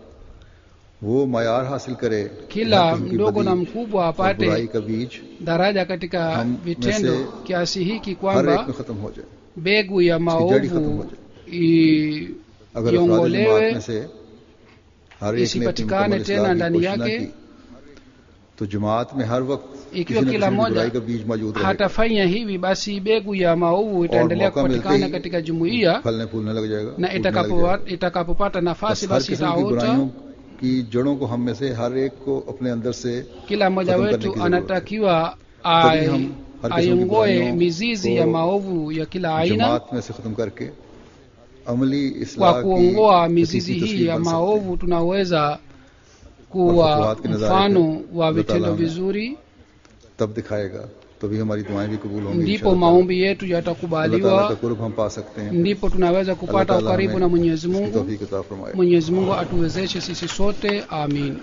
वो मायार हासिल करे kila हर किस्म की mdogo na बदी mkubwa और बुराई apate का बीज daraja katika हम में vitendo से kiasi hiki हर एक kwamba में खत्म हो जाए mbegu ya इसकी जड़ ही खत्म हो maovu जाए i- अगर अफराद जमात iongolewe में से हर एक ने अपनी isipatikane मुकम्मल tena इस्लाह की ndani कोशिश न yake की तो जमात में हर वक्त ikiwa किसी न kila किसी mmoja बुराई का बीज मौजूद रहेगा hatafanya hivi basi mbegu ya maovu itaendelea मौका मिलते kupatikana ही katika jumuiya फलने फूलने लग जाएगा na फूटने लग itakapo जाएगा। itakapopata nafasi बस हर basi किस्म की itaota बुराइयों की जड़ों को हम में से हर एक को अपने अंदर से kila mmoja खत्म करने wetu की जरूरत है। anatakiwa तभी हम ai- हर किस्म की aiongoe बुराइयों mizizi को ya maovu ya kila aina जमात में से खत्म करके अमली kwa इस्लाह की kuongoa हकीकी mizizi hii तस्वीर ya बन सकते हैं। maovu tunaweza और kuwa फतवात के नज़ारे mfano पे wa अल्लाह vitendo ताला हमें vizuri तब दिखाएगा तभी हमारी दुआएं भी कबूल होंगी ndipo इंशाअल्लाह। maombi yetu अल्लाह ताला का yatakubaliwa कुर्ब हम पा सकते हैं ndipo tunaweza अल्लाह kupata ताला ukaribu हमें na mwenyezi इसकी mungu तौफीक अता फरमाए mwenyezi mungu atuwezeshe sisi sote amin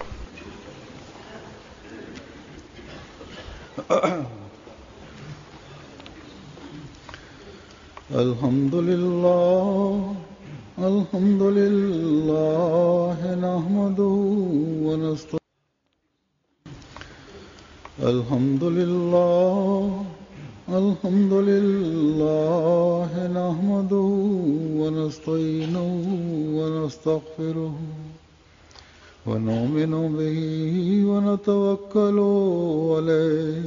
الحمد لله الحمد لله نحمده ونستعينه الحمد لله الحمد لله نحمده ونستعينه ونستغفره ونؤمن به ونتوكل عليه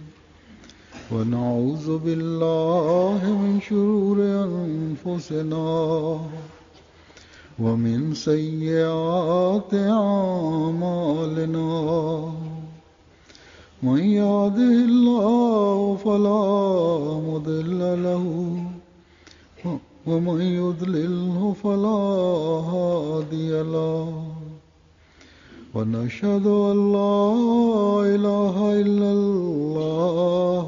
ونعوذ بالله من شرور أنفسنا ومن سيئات أعمالنا من يهده الله فلا مضل له ومن يضلله فلا هادي له ونشهد أن لا إله إلا الله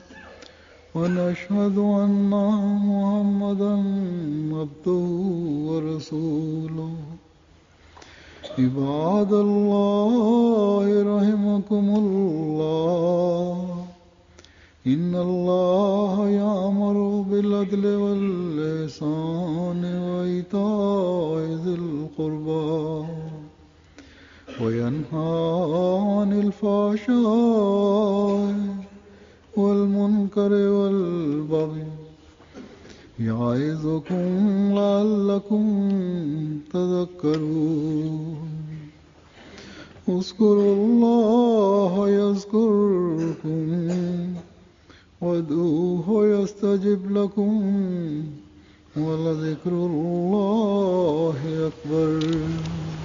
ونشهد أن محمدا عبده ورسوله عباد الله رحمكم الله إن الله يأمر بالعدل واللسان وإيتاء ذي القربى وينهى عن الفحشاء والمنكر والبغي يعظكم لعلكم تذكرون اذكروا الله يذكركم وادعوه يستجب لكم ولذكر الله أكبر